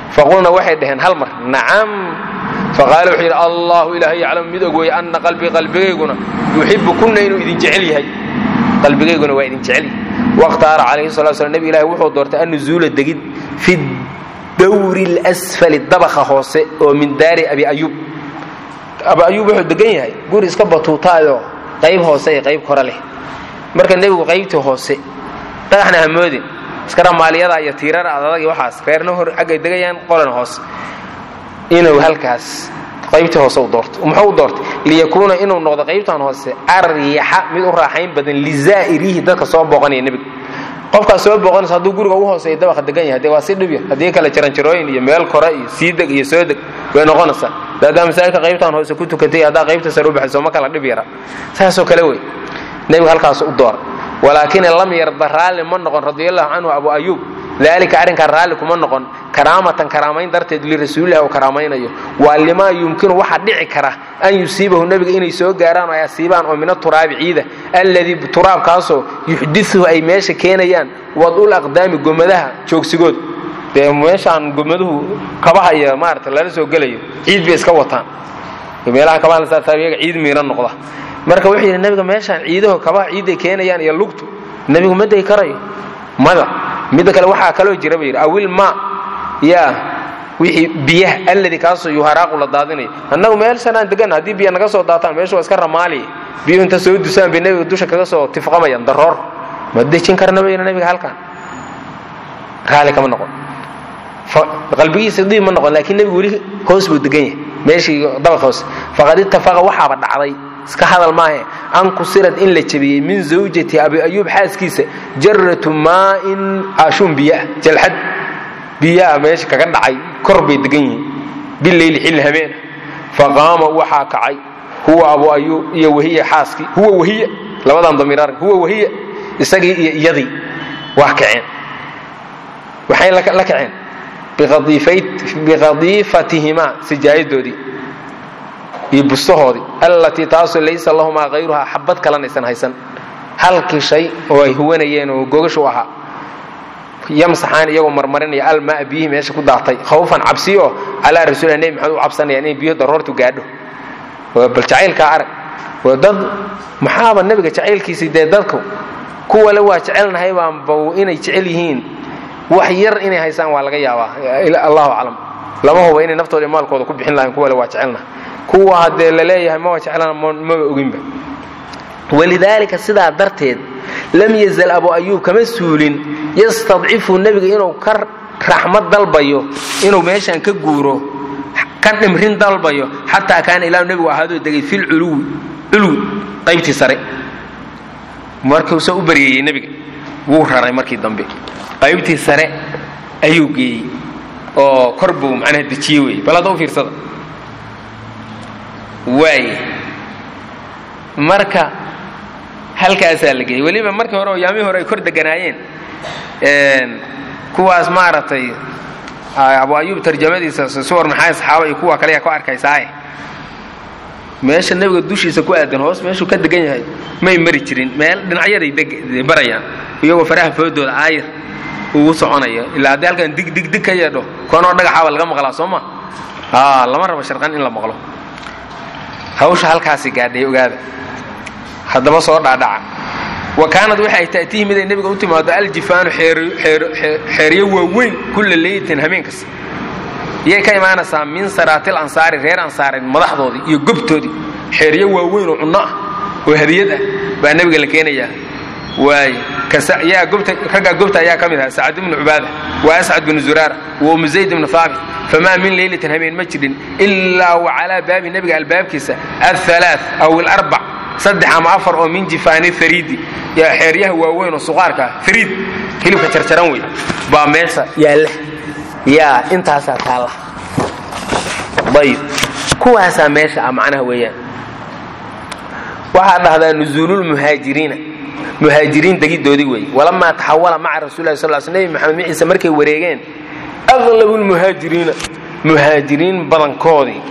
faqulna waxay dhaheen hal mar nacam faqaala wuxuu yidhi allahu ilaahay yaclamu mid og weeye anna qalbii qalbigayguna yuxibu kunna inuu idin jecel yahay qalbigayguna waa idin jecel yahay wakhtaara calayhi salatu slam nebi ilahi wuxuu doortay annuzuula degid fi dawri اlasfali dabaka hoose oo min daari abi ayuub abi ayuub wuxuu degan yahay guri iska batuutaayoo qayb hoose iyo qayb kore leh marka nebigu qaybtii hoose dhagaxna hamoodin iska ramaaliyada iyo tiirara adadag waxaas reerna hor aggay degayaan qolan hoose inuu halkaas qaybtii hoose u doorto muxuu u doortay liyakuuna inuu noqdo qaybtan hoose aryaxa mid u raaxayn badan lizaa'irihi dadka soo booqanaya nebiga qofkaas soo booqanaysa hadduu guriga ugu hooseeya dabaqa degan yahay dee waa si dhib yar haddii kale jaranjarooyin iyo meel kore iyo sii deg iyo soo deg way noqonaysaa daadaa masaajidka qaybtan hoose ku tukatay haddaa qaybta sare u baxayso ma kala dhib yara saasoo kale wey nebiga halkaas u doora walaakin lam yarda raalli ma noqon radiallahu canhu abu ayuub daalika arrinkaa raalli kuma noqon karaamatan karaamayn darteed lirasuulilah uu karaamaynayo waa limaa yumkinu waxaa dhici kara an yusiibahu nebiga inay soo gaaraan oo ay asiibaan oo min aturaabi ciida alladii turaabkaasoo yuxdiuhu ay meesha keenayaan wadul aqdaami gomadaha joogsigood dee meeshaan gomaduhu kabaha iyo maarata lala soo gelayo ciid bay iska wataan meelaha kabaha lasaasaayaga ciid miira noqda marka wuxuu yidhi nebiga meeshaan ciidaho kabaha ciidday keenayaan iyo lugtu nebigu ma day karayo mada midda kale waxaa kaloo jira ba yidhi awil ma yaa wixii biyaha alladii kaasoo yuharaaqu la daadinayo annagu meel sanaan degan haddii biya naga soo daataan meesha waa iska ramaaliya biyuhu inta soo dusaan bay nebiga dusha kaga soo tifqamayaan daroor ma dejin karna ba yidhi nebiga halkan raali kama noqon qalbigiisa diib ma noqon laakiin nebigu weli hoos buu degan yahay meeshii dabaq hoose faqad ittafaqa waxaaba dhacday iska hadal maahe an kusirad in la jebiyey min zawjati abi ayuub xaaskiisa jaratu maain ashuun biyaa jalxad biyaa meesha kaga dhacay kor bay degan yihiin bileyli xilli habeena faqaama waxaa kacay huwa abu ayuub iyo wahiya xaaskii huwa wahiya labadan damiiraar huwa wahiya isagii iyo iyadii waa kaceen waxay la kaceen biqadiifatihimaa sijaayadoodii iyo bustahoodii allatii taasoo laysa lahumaa hayruhaa xabad kalanaysan haysan halkii shay oo ay huwanayeen oo gogashu ahaa yamsaxaan iyagoo marmarinaya almaa biyihii meesha ku daatay khawfan cabsi oo calaa rasuulilah nebi maxamed u cabsanayaan inay biyo daroortu gaadho bal jacaylkaa arag waa dad maxaaba nebiga jacaylkiisii dee dadku kuwale waa jecelnahay baanba inay jecel yihiin wax yar inay haysaan waa laga yaabaa allahu aclam lama huba inay naftooda maalkooda ku bixin lahayn kuwale waa jecelnahay kuwa haddee laleeyahay maba jeclana maba oginba walidaalika sidaa darteed lam yazal abu ayuub kama suulin yastadcifu nebiga inuu ka raxmad dalbayo inuu meeshaan ka guuro ka dhimrin dalbayo xataa kaana ilaa nebigu ahaadoo degay filculuwi culuwi qaybtii sare markuusa u baryeeyey nebiga wuu raray markii dambe qaybtii sare ayuu geeyey oo kor buu macnaha dejiye wey bal hadda u fiirsada waay marka halkaasaa la geeyey weliba markii hore oo yaamihii hore ay kor deganaayeen kuwaas maaragtay abu ayuub tarjamadiisa suwar maxaa saxaaba iyo kuwa kale yaa ku arkaysaaye meesha nebiga dushiisa ku aadan hoos meeshuu ka degan yahay may mari jirin meel dhinacyaday barayaan iyagoo faraha foodooda aayir ugu soconaya ilaa haddii halkan dig dig dig ka yeedho koonoo dhagaxaaba laga maqlaa soo ma lama rabo sharqan in la maqlo hawsha halkaasi gaadhay ogaada haddaba soo dhaadhaca wa kaanad waxay ta'tiihi miday nebiga u timaado aljifaanu xeeryo waaweyn kulla leylatin habeen kasta iyay ka imaanaysaa min saraatil ansaari reer ansaareed madaxdoodii iyo gobtoodii xeeryo waaweyn oo cunno ah oo hadiyad ah baa nebiga la keenayaa waay raggaa gobta ayaa ka mid aha sacad ibnu cubaada wa ascad bnu zuraara wa umu zayd ibnu haabit famaa min leylatin habeen ma jirin ilaa wa calaa baabi nebiga albaabkiisa ahalaa aw ilarbac saddex ama afar oo min jifaani fariidi yaa xeeryaha waaweyn oo suqaarka ah fariid hilibka jarjaran wey baa meesha yaalla yaa intaasaa taalla ayib kuwaasaa meesha ah macnaha weeyaan waxaa dhahdaa nuzuululmuhaajiriina muhaajiriin degidoodii weeye walamaa taxawala maca rasulilah sal sl nebi maxamed miciise markay wareegeen aqlabu lmuhaajiriina muhaajiriin badankoodii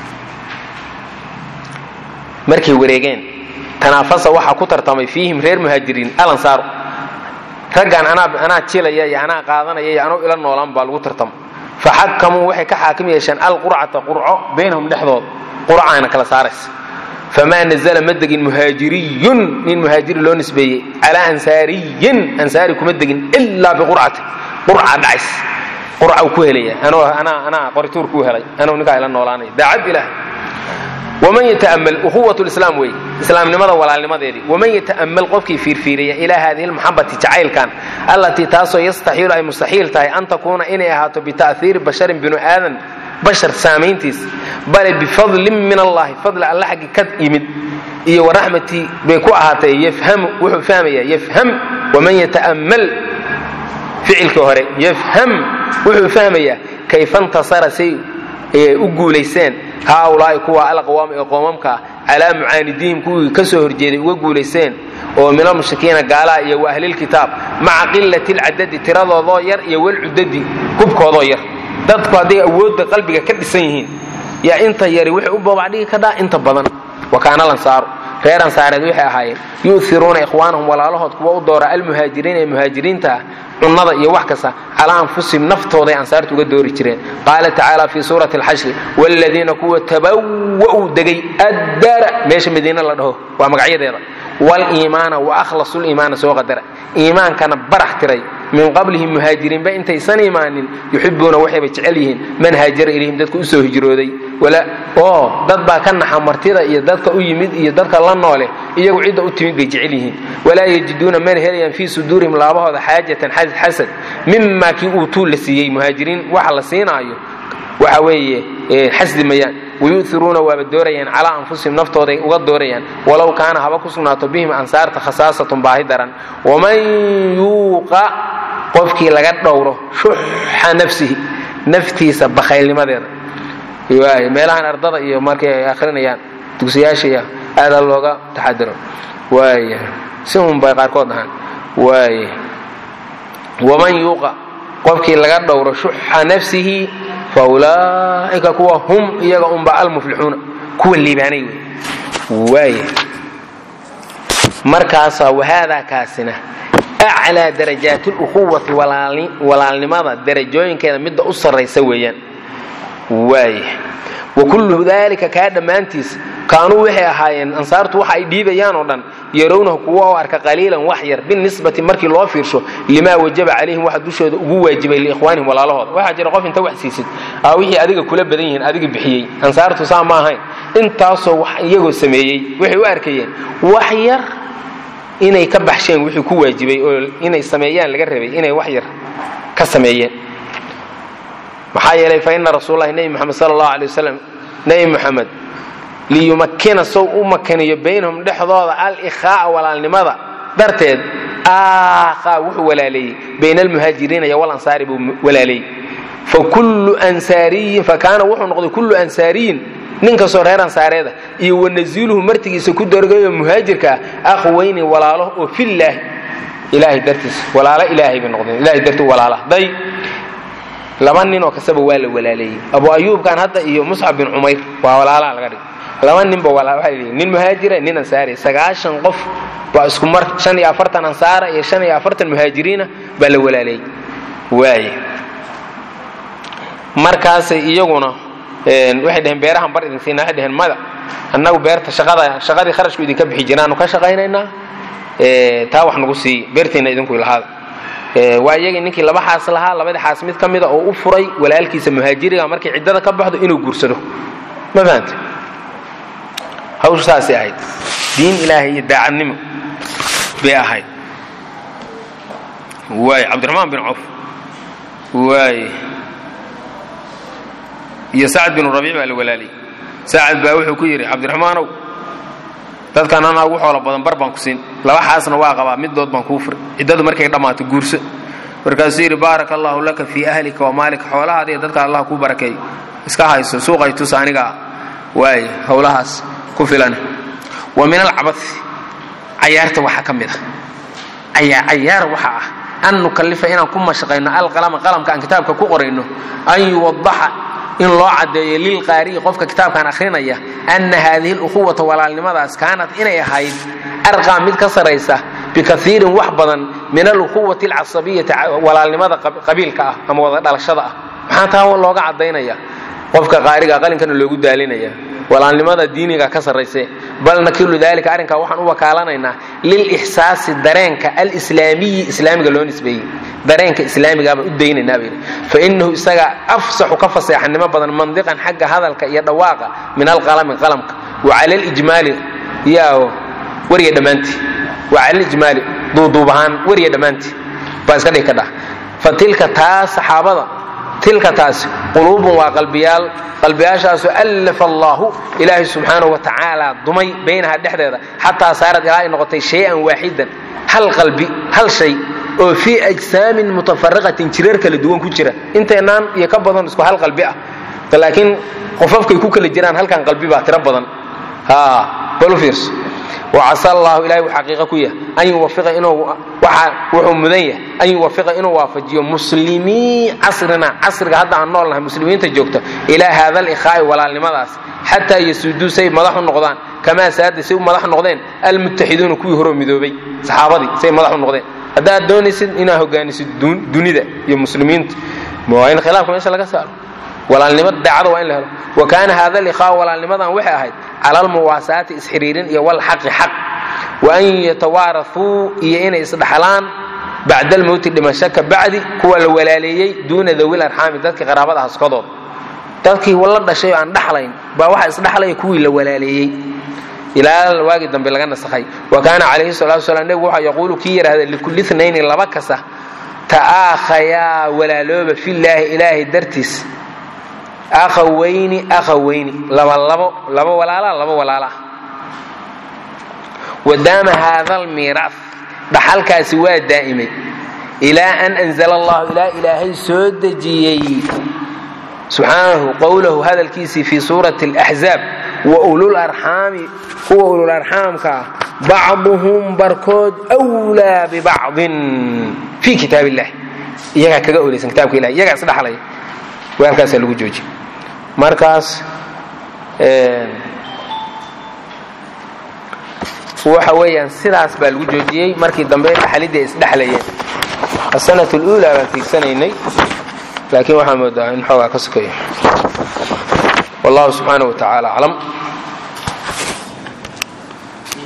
markay wareegeen tanaafasa waxaa ku tartamay fiihim reer muhaajiriin alansaaru raggan anaa jilaya iyo anaa qaadanaya iyo anuu ila noolaan baa lagu tartama faxakamuu waxay ka xaakim yeesheen alqurcata qurco baynahum dhexdood qurcaana kala saaraysa famaa nazla ma degin muhaajiriyun nin muhaajiri loo nisbeeyey calaa ansaariyin ansaari kuma degin ilaa biqurcati qurca dhacays qurca uu ku helaya anaa anaa qorituur kuu helay anuu ninkaa ila noolaanaya daacad ilaah waman yata'ammal ukhuwat lislaam wey islaamnimada walaalnimadeedii waman yata'ammal qofkii fiirfiiriya ilaa haadihi lmaxabati jacaylkan allatii taasoo yastaxiilu ay mustaxiil tahay an takuuna inay ahaato bita'hiiri basharin binu aadan bashar saamayntiis bale bifadlin min allahi fadli alla xaggi ka yimid iyo waraxmatii bay ku ahaatay yafhamu wuxuu fahmayaa yafham waman yata'ammal ficilkii hore yafham wuxuu fahmayaa kayfa ntasara say u guulayseen haaulaa'i kuwa alaqwaam ee qoomamkaa calaa mucaanidiihim kuwii ka soo horjeeday uga guulayseen oo min almushrikiina gaalaha iyo wa ahlilkitaab maca qilati lcadadi tiradoodoo yar iyo walcudadi hubkoodoo yar dadku hadday awoodda qalbiga ka dhisan yihiin yaa inta yari waxay u babacdhigi kadhaa inta badan wa kaana lansaaru reer ansaareed waxay ahaayeen yu'iruuna ikhwaanahum walaalahood kuwa u doora almuhaajiriin ee muhaajiriinta ah cunnada iyo wax kasta calaa anfusihim naftooday ansaarta uga doori jireen qaala tacaala fii suurati alxashri waaladiina kuwa tabawa'uu degay addaara meesha madiine la dhaho waa magacyadeeda waliimaana wa akhlasu liimaana soo qadara iimaankana barax tiray min qablihim muhaajiriinba intaysan imaanin yuxibuuna waxayba jecel yihiin man haajara ilayhim dadka u soo hijrooday oo dad baa ka naxa martida iyo dadka u yimid iyo dadka la noole iyagu cidda u timid bay jecel yihiin walaa yajiduuna mana helayaan fii suduurihim laabahooda xaajatan xasad mimaa kii uutuu la siiyey muhaajiriin waxa la siinaayo waxa weeye xasdi mayaan wayu'iruuna waaba doorayaan calaa anfusihim naftooday uga doorayaan walow kaana haba ku sugnaato bihim ansaarta khasaasatun baahi daran waman yuuqa qofkii laga dhowro shuxa nafsihi naftiisa bakhaylnimadeeda meelahan ardada iyo markay ay akhrinayaan dugsiyaashiiya aada looga taxadiro waaya si un bay qaarkood ahaan waaya waman yuuqa qofkii laga dhowro shuxa nafsihi fa ulaa'ika kuwa hum iyaga unba almuflixuuna kuwa liibaanay wey waaya markaasaa wahaadaa kaasina aclaa darajaati luquwati walaalnimada darajooyinkeeda midda u sarraysa weeyaan waaya wa kullu daalika kaa dhammaantiis kaanuu waxay ahaayeen ansaartu waxa ay dhiibayaan oo dhan yarownahu kuwa u arka qaliilan wax yar binisbati markii loo fiirsho limaa wajaba calayhim waxa dushooda ugu waajibay liikhwaanihim walaalahooda waxaa jira qof inta wax siisid aa wixii adiga kula badan yihiin adiga bixiyey ansaartu saa ma ahayn intaasoo wax iyagoo sameeyey waxay u arkayeen wax yar inay ka baxsheen wixii ku waajibay oo inay sameeyaan laga rabay inay wax yar ka sameeyeen maxaa yeelay fa ina rasuulalahi nebi moxamed sala allahu alay wasalam nebi moxamed liyumakkina sow u makaniyo baynahum dhexdooda al-ikhaa'a walaalnimada darteed aakhaa wuxuu walaaleeyey bayna almuhaajiriina iyo walansaari buu walaaleeyey fakullu ansaariyin fakaana wuxuu noqday kullu ansaariyin nin kastoo reer ansaareeda iyo wanaziiluhu martigiisa ku dargayo muhaajirka ah akhweyni walaalo oo fillaahi ilaahay dartiis walaalo ilaahay bay noqdeen ilahay dartii walaala day laba nin oo kastaba waa la walaaleeyey abu ayuubkan hadda iyo muscab bin cumayr waa walaalaha laga dhigay laba ninba waa nin muhaajira nin ansaari sagaashan qof baa isku mar shan iyo afartan ansaara iyo shan iyo afartan muhaajiriina baa la walaaleeyey waaye markaasay iyaguna waxay dhaheen beerahan bar idin siina waxay dhaheen mada annagu beerta shaqada shaqadii kharashku idinka bixi jiraanu ka shaqaynaynaa taa wax nagu siiya beerteenna idinku ilahaada waa iyagii ninkii laba xaas lahaa labadii xaas mid ka mida oo u furay walaalkiisa muhaajiriga markay ciddada ka baxdo inuu guursado ma fahanta hawshu saasay ahayd diin ilaahay iyo daacadnimo bay ahayd waay cabdiraxmaan bin cawf waay iyo sacad binu rabiic baa la walaaliyey sacad baa wuxuu ku yidhi cabdiraxmaanow dadkan anaa ugu xoolo badan bar baan ku siin laba xaasna waa qabaa middood baan kuu furay ciddadu markay dhammaato guurso markaasuu yidhi baaraka allaahu laka fii ahlika wa maalika xoolahaada iyo dadka allah kuu barakeey iska hayso suuqay tus anigaa waay howlahaas ku filan wa min alcabai cayaarta waxaa ka mid a cayaar waxa ah an nukallifa inaan ku mashaqayno alqalama qalamka aan kitaabka ku qorayno an yuwadaxa in loo caddeeyo lilqaari'i qofka kitaabkan akhrinaya anna haadihi luquwata walaalnimadaas kaanat inay ahayd arqaa mid ka saraysa bikaiirin wax badan min aluquwati alcasabiyati walaalnimada qabiilka ah ama wada dhalashada ah maxaa taa looga caddaynaya qofka qaariga qalinkana loogu daalinaya walaalnimada diiniga ka sarrayse bal nakilu dalika arrinkaa waxaan u wakaalanaynaa lilixsaasi dareenka alislaamiyi islaamiga loo nisbeeyey dareenka islaamigaa baan u daynaynaa bayidhi fa innahu isaga afsaxu ka faseexanimo badan mandiqan xagga hadalka iyo dhawaaqa min alqalami qalamka wa cala alijmaali yaa weriga dhammaantii wa cala alijmaali duuduub ahaan weriga dhammaantii baa iska dhigi kadhah fa tilka taa saxaabada tilka taasi quluubun waa qalbiyaal qalbiyaashaasoo allafa allaahu ilaahay subxaanahu wa tacaala dumay baynaha dhexdeeda xataa saarad ilaa ay noqotay shay-an waaxidan hal qalbi hal shay oo fii ajsaamin mutafariqatin jireer kala duwan ku jira inteennaan iyo ka badan isku hal qalbi ah laakiin qofafkay ku kala jiraan halkan qalbi baa tiro badan bal u fiirso wacasa allahu ilahay uu xaqiiqa ku yahay an yuwafiqa inuu wuxuu mudan yahay an yuwafiqa inuu waafajiyo muslimii casrina casriga hadda aan nool nahay muslimiinta joogta ilaa haada alikhaa'i walaalnimadaas xataa yasuuduu say madax u noqdaan kamaa saada say u madax noqdeen almuttaxiduuna kuwii horoo midoobay saxaabadii say madax u noqdeen haddaad doonaysid inaad hogaanisid dunida iyo muslimiinta waa in khilaafka meesha laga saaro walaalnimo daacada waa in la helo wa kaana haada liqaa walaalnimadan waxay ahayd cala almuwaasaati isxiriirin iyo walxaqi xaq wa an yatawaarathuu iyo inay isdhaxlaan bacda almowti dhimasho ka bacdi kuwa la walaaleeyey duuna dawil arxaami dadkii qaraabada haskodood dadkii la dhashay oo aan dhaxlayn baa waxa isdhaxlaya kuwii la walaaleeyey ilaa waagii dambe laga nasakhay wa kaana calayhi salatu wasalaam nebigu waxaa yaquulu kii yidhaahda likulli thnayni laba kasta ta'aakhayaa walaalooba fillaahi ilaahay dartiis akhawayni akhawayni laba labo laba walaalaa laba walaalaa wadaama haada almiiraaf dhaxalkaasi waa daa'imay ilaa an anzala allahu ilaa ilaahay soo dejiyey subxaanahu qowlahu hadalkiisii fii suurati alaxzaab wa ulul arxaami kuwa ulul arxaamka ah bacduhum barkood wlaa bibacdin fii kitaab illahi iyagaa kaga olaysan kitabka ilahi iyagaa isdhaxlaya weelkaasaa lagu joojiye markaas waxa weeyaan sidaas baa lagu joojiyey markii dambe dhaxalidii ay isdhexlayeen asanat luulaa baan tiigsanaynay laakiin waxaa moodaa in xoogaa ka sokeeyo wallahu subxaana wa tacaala aclam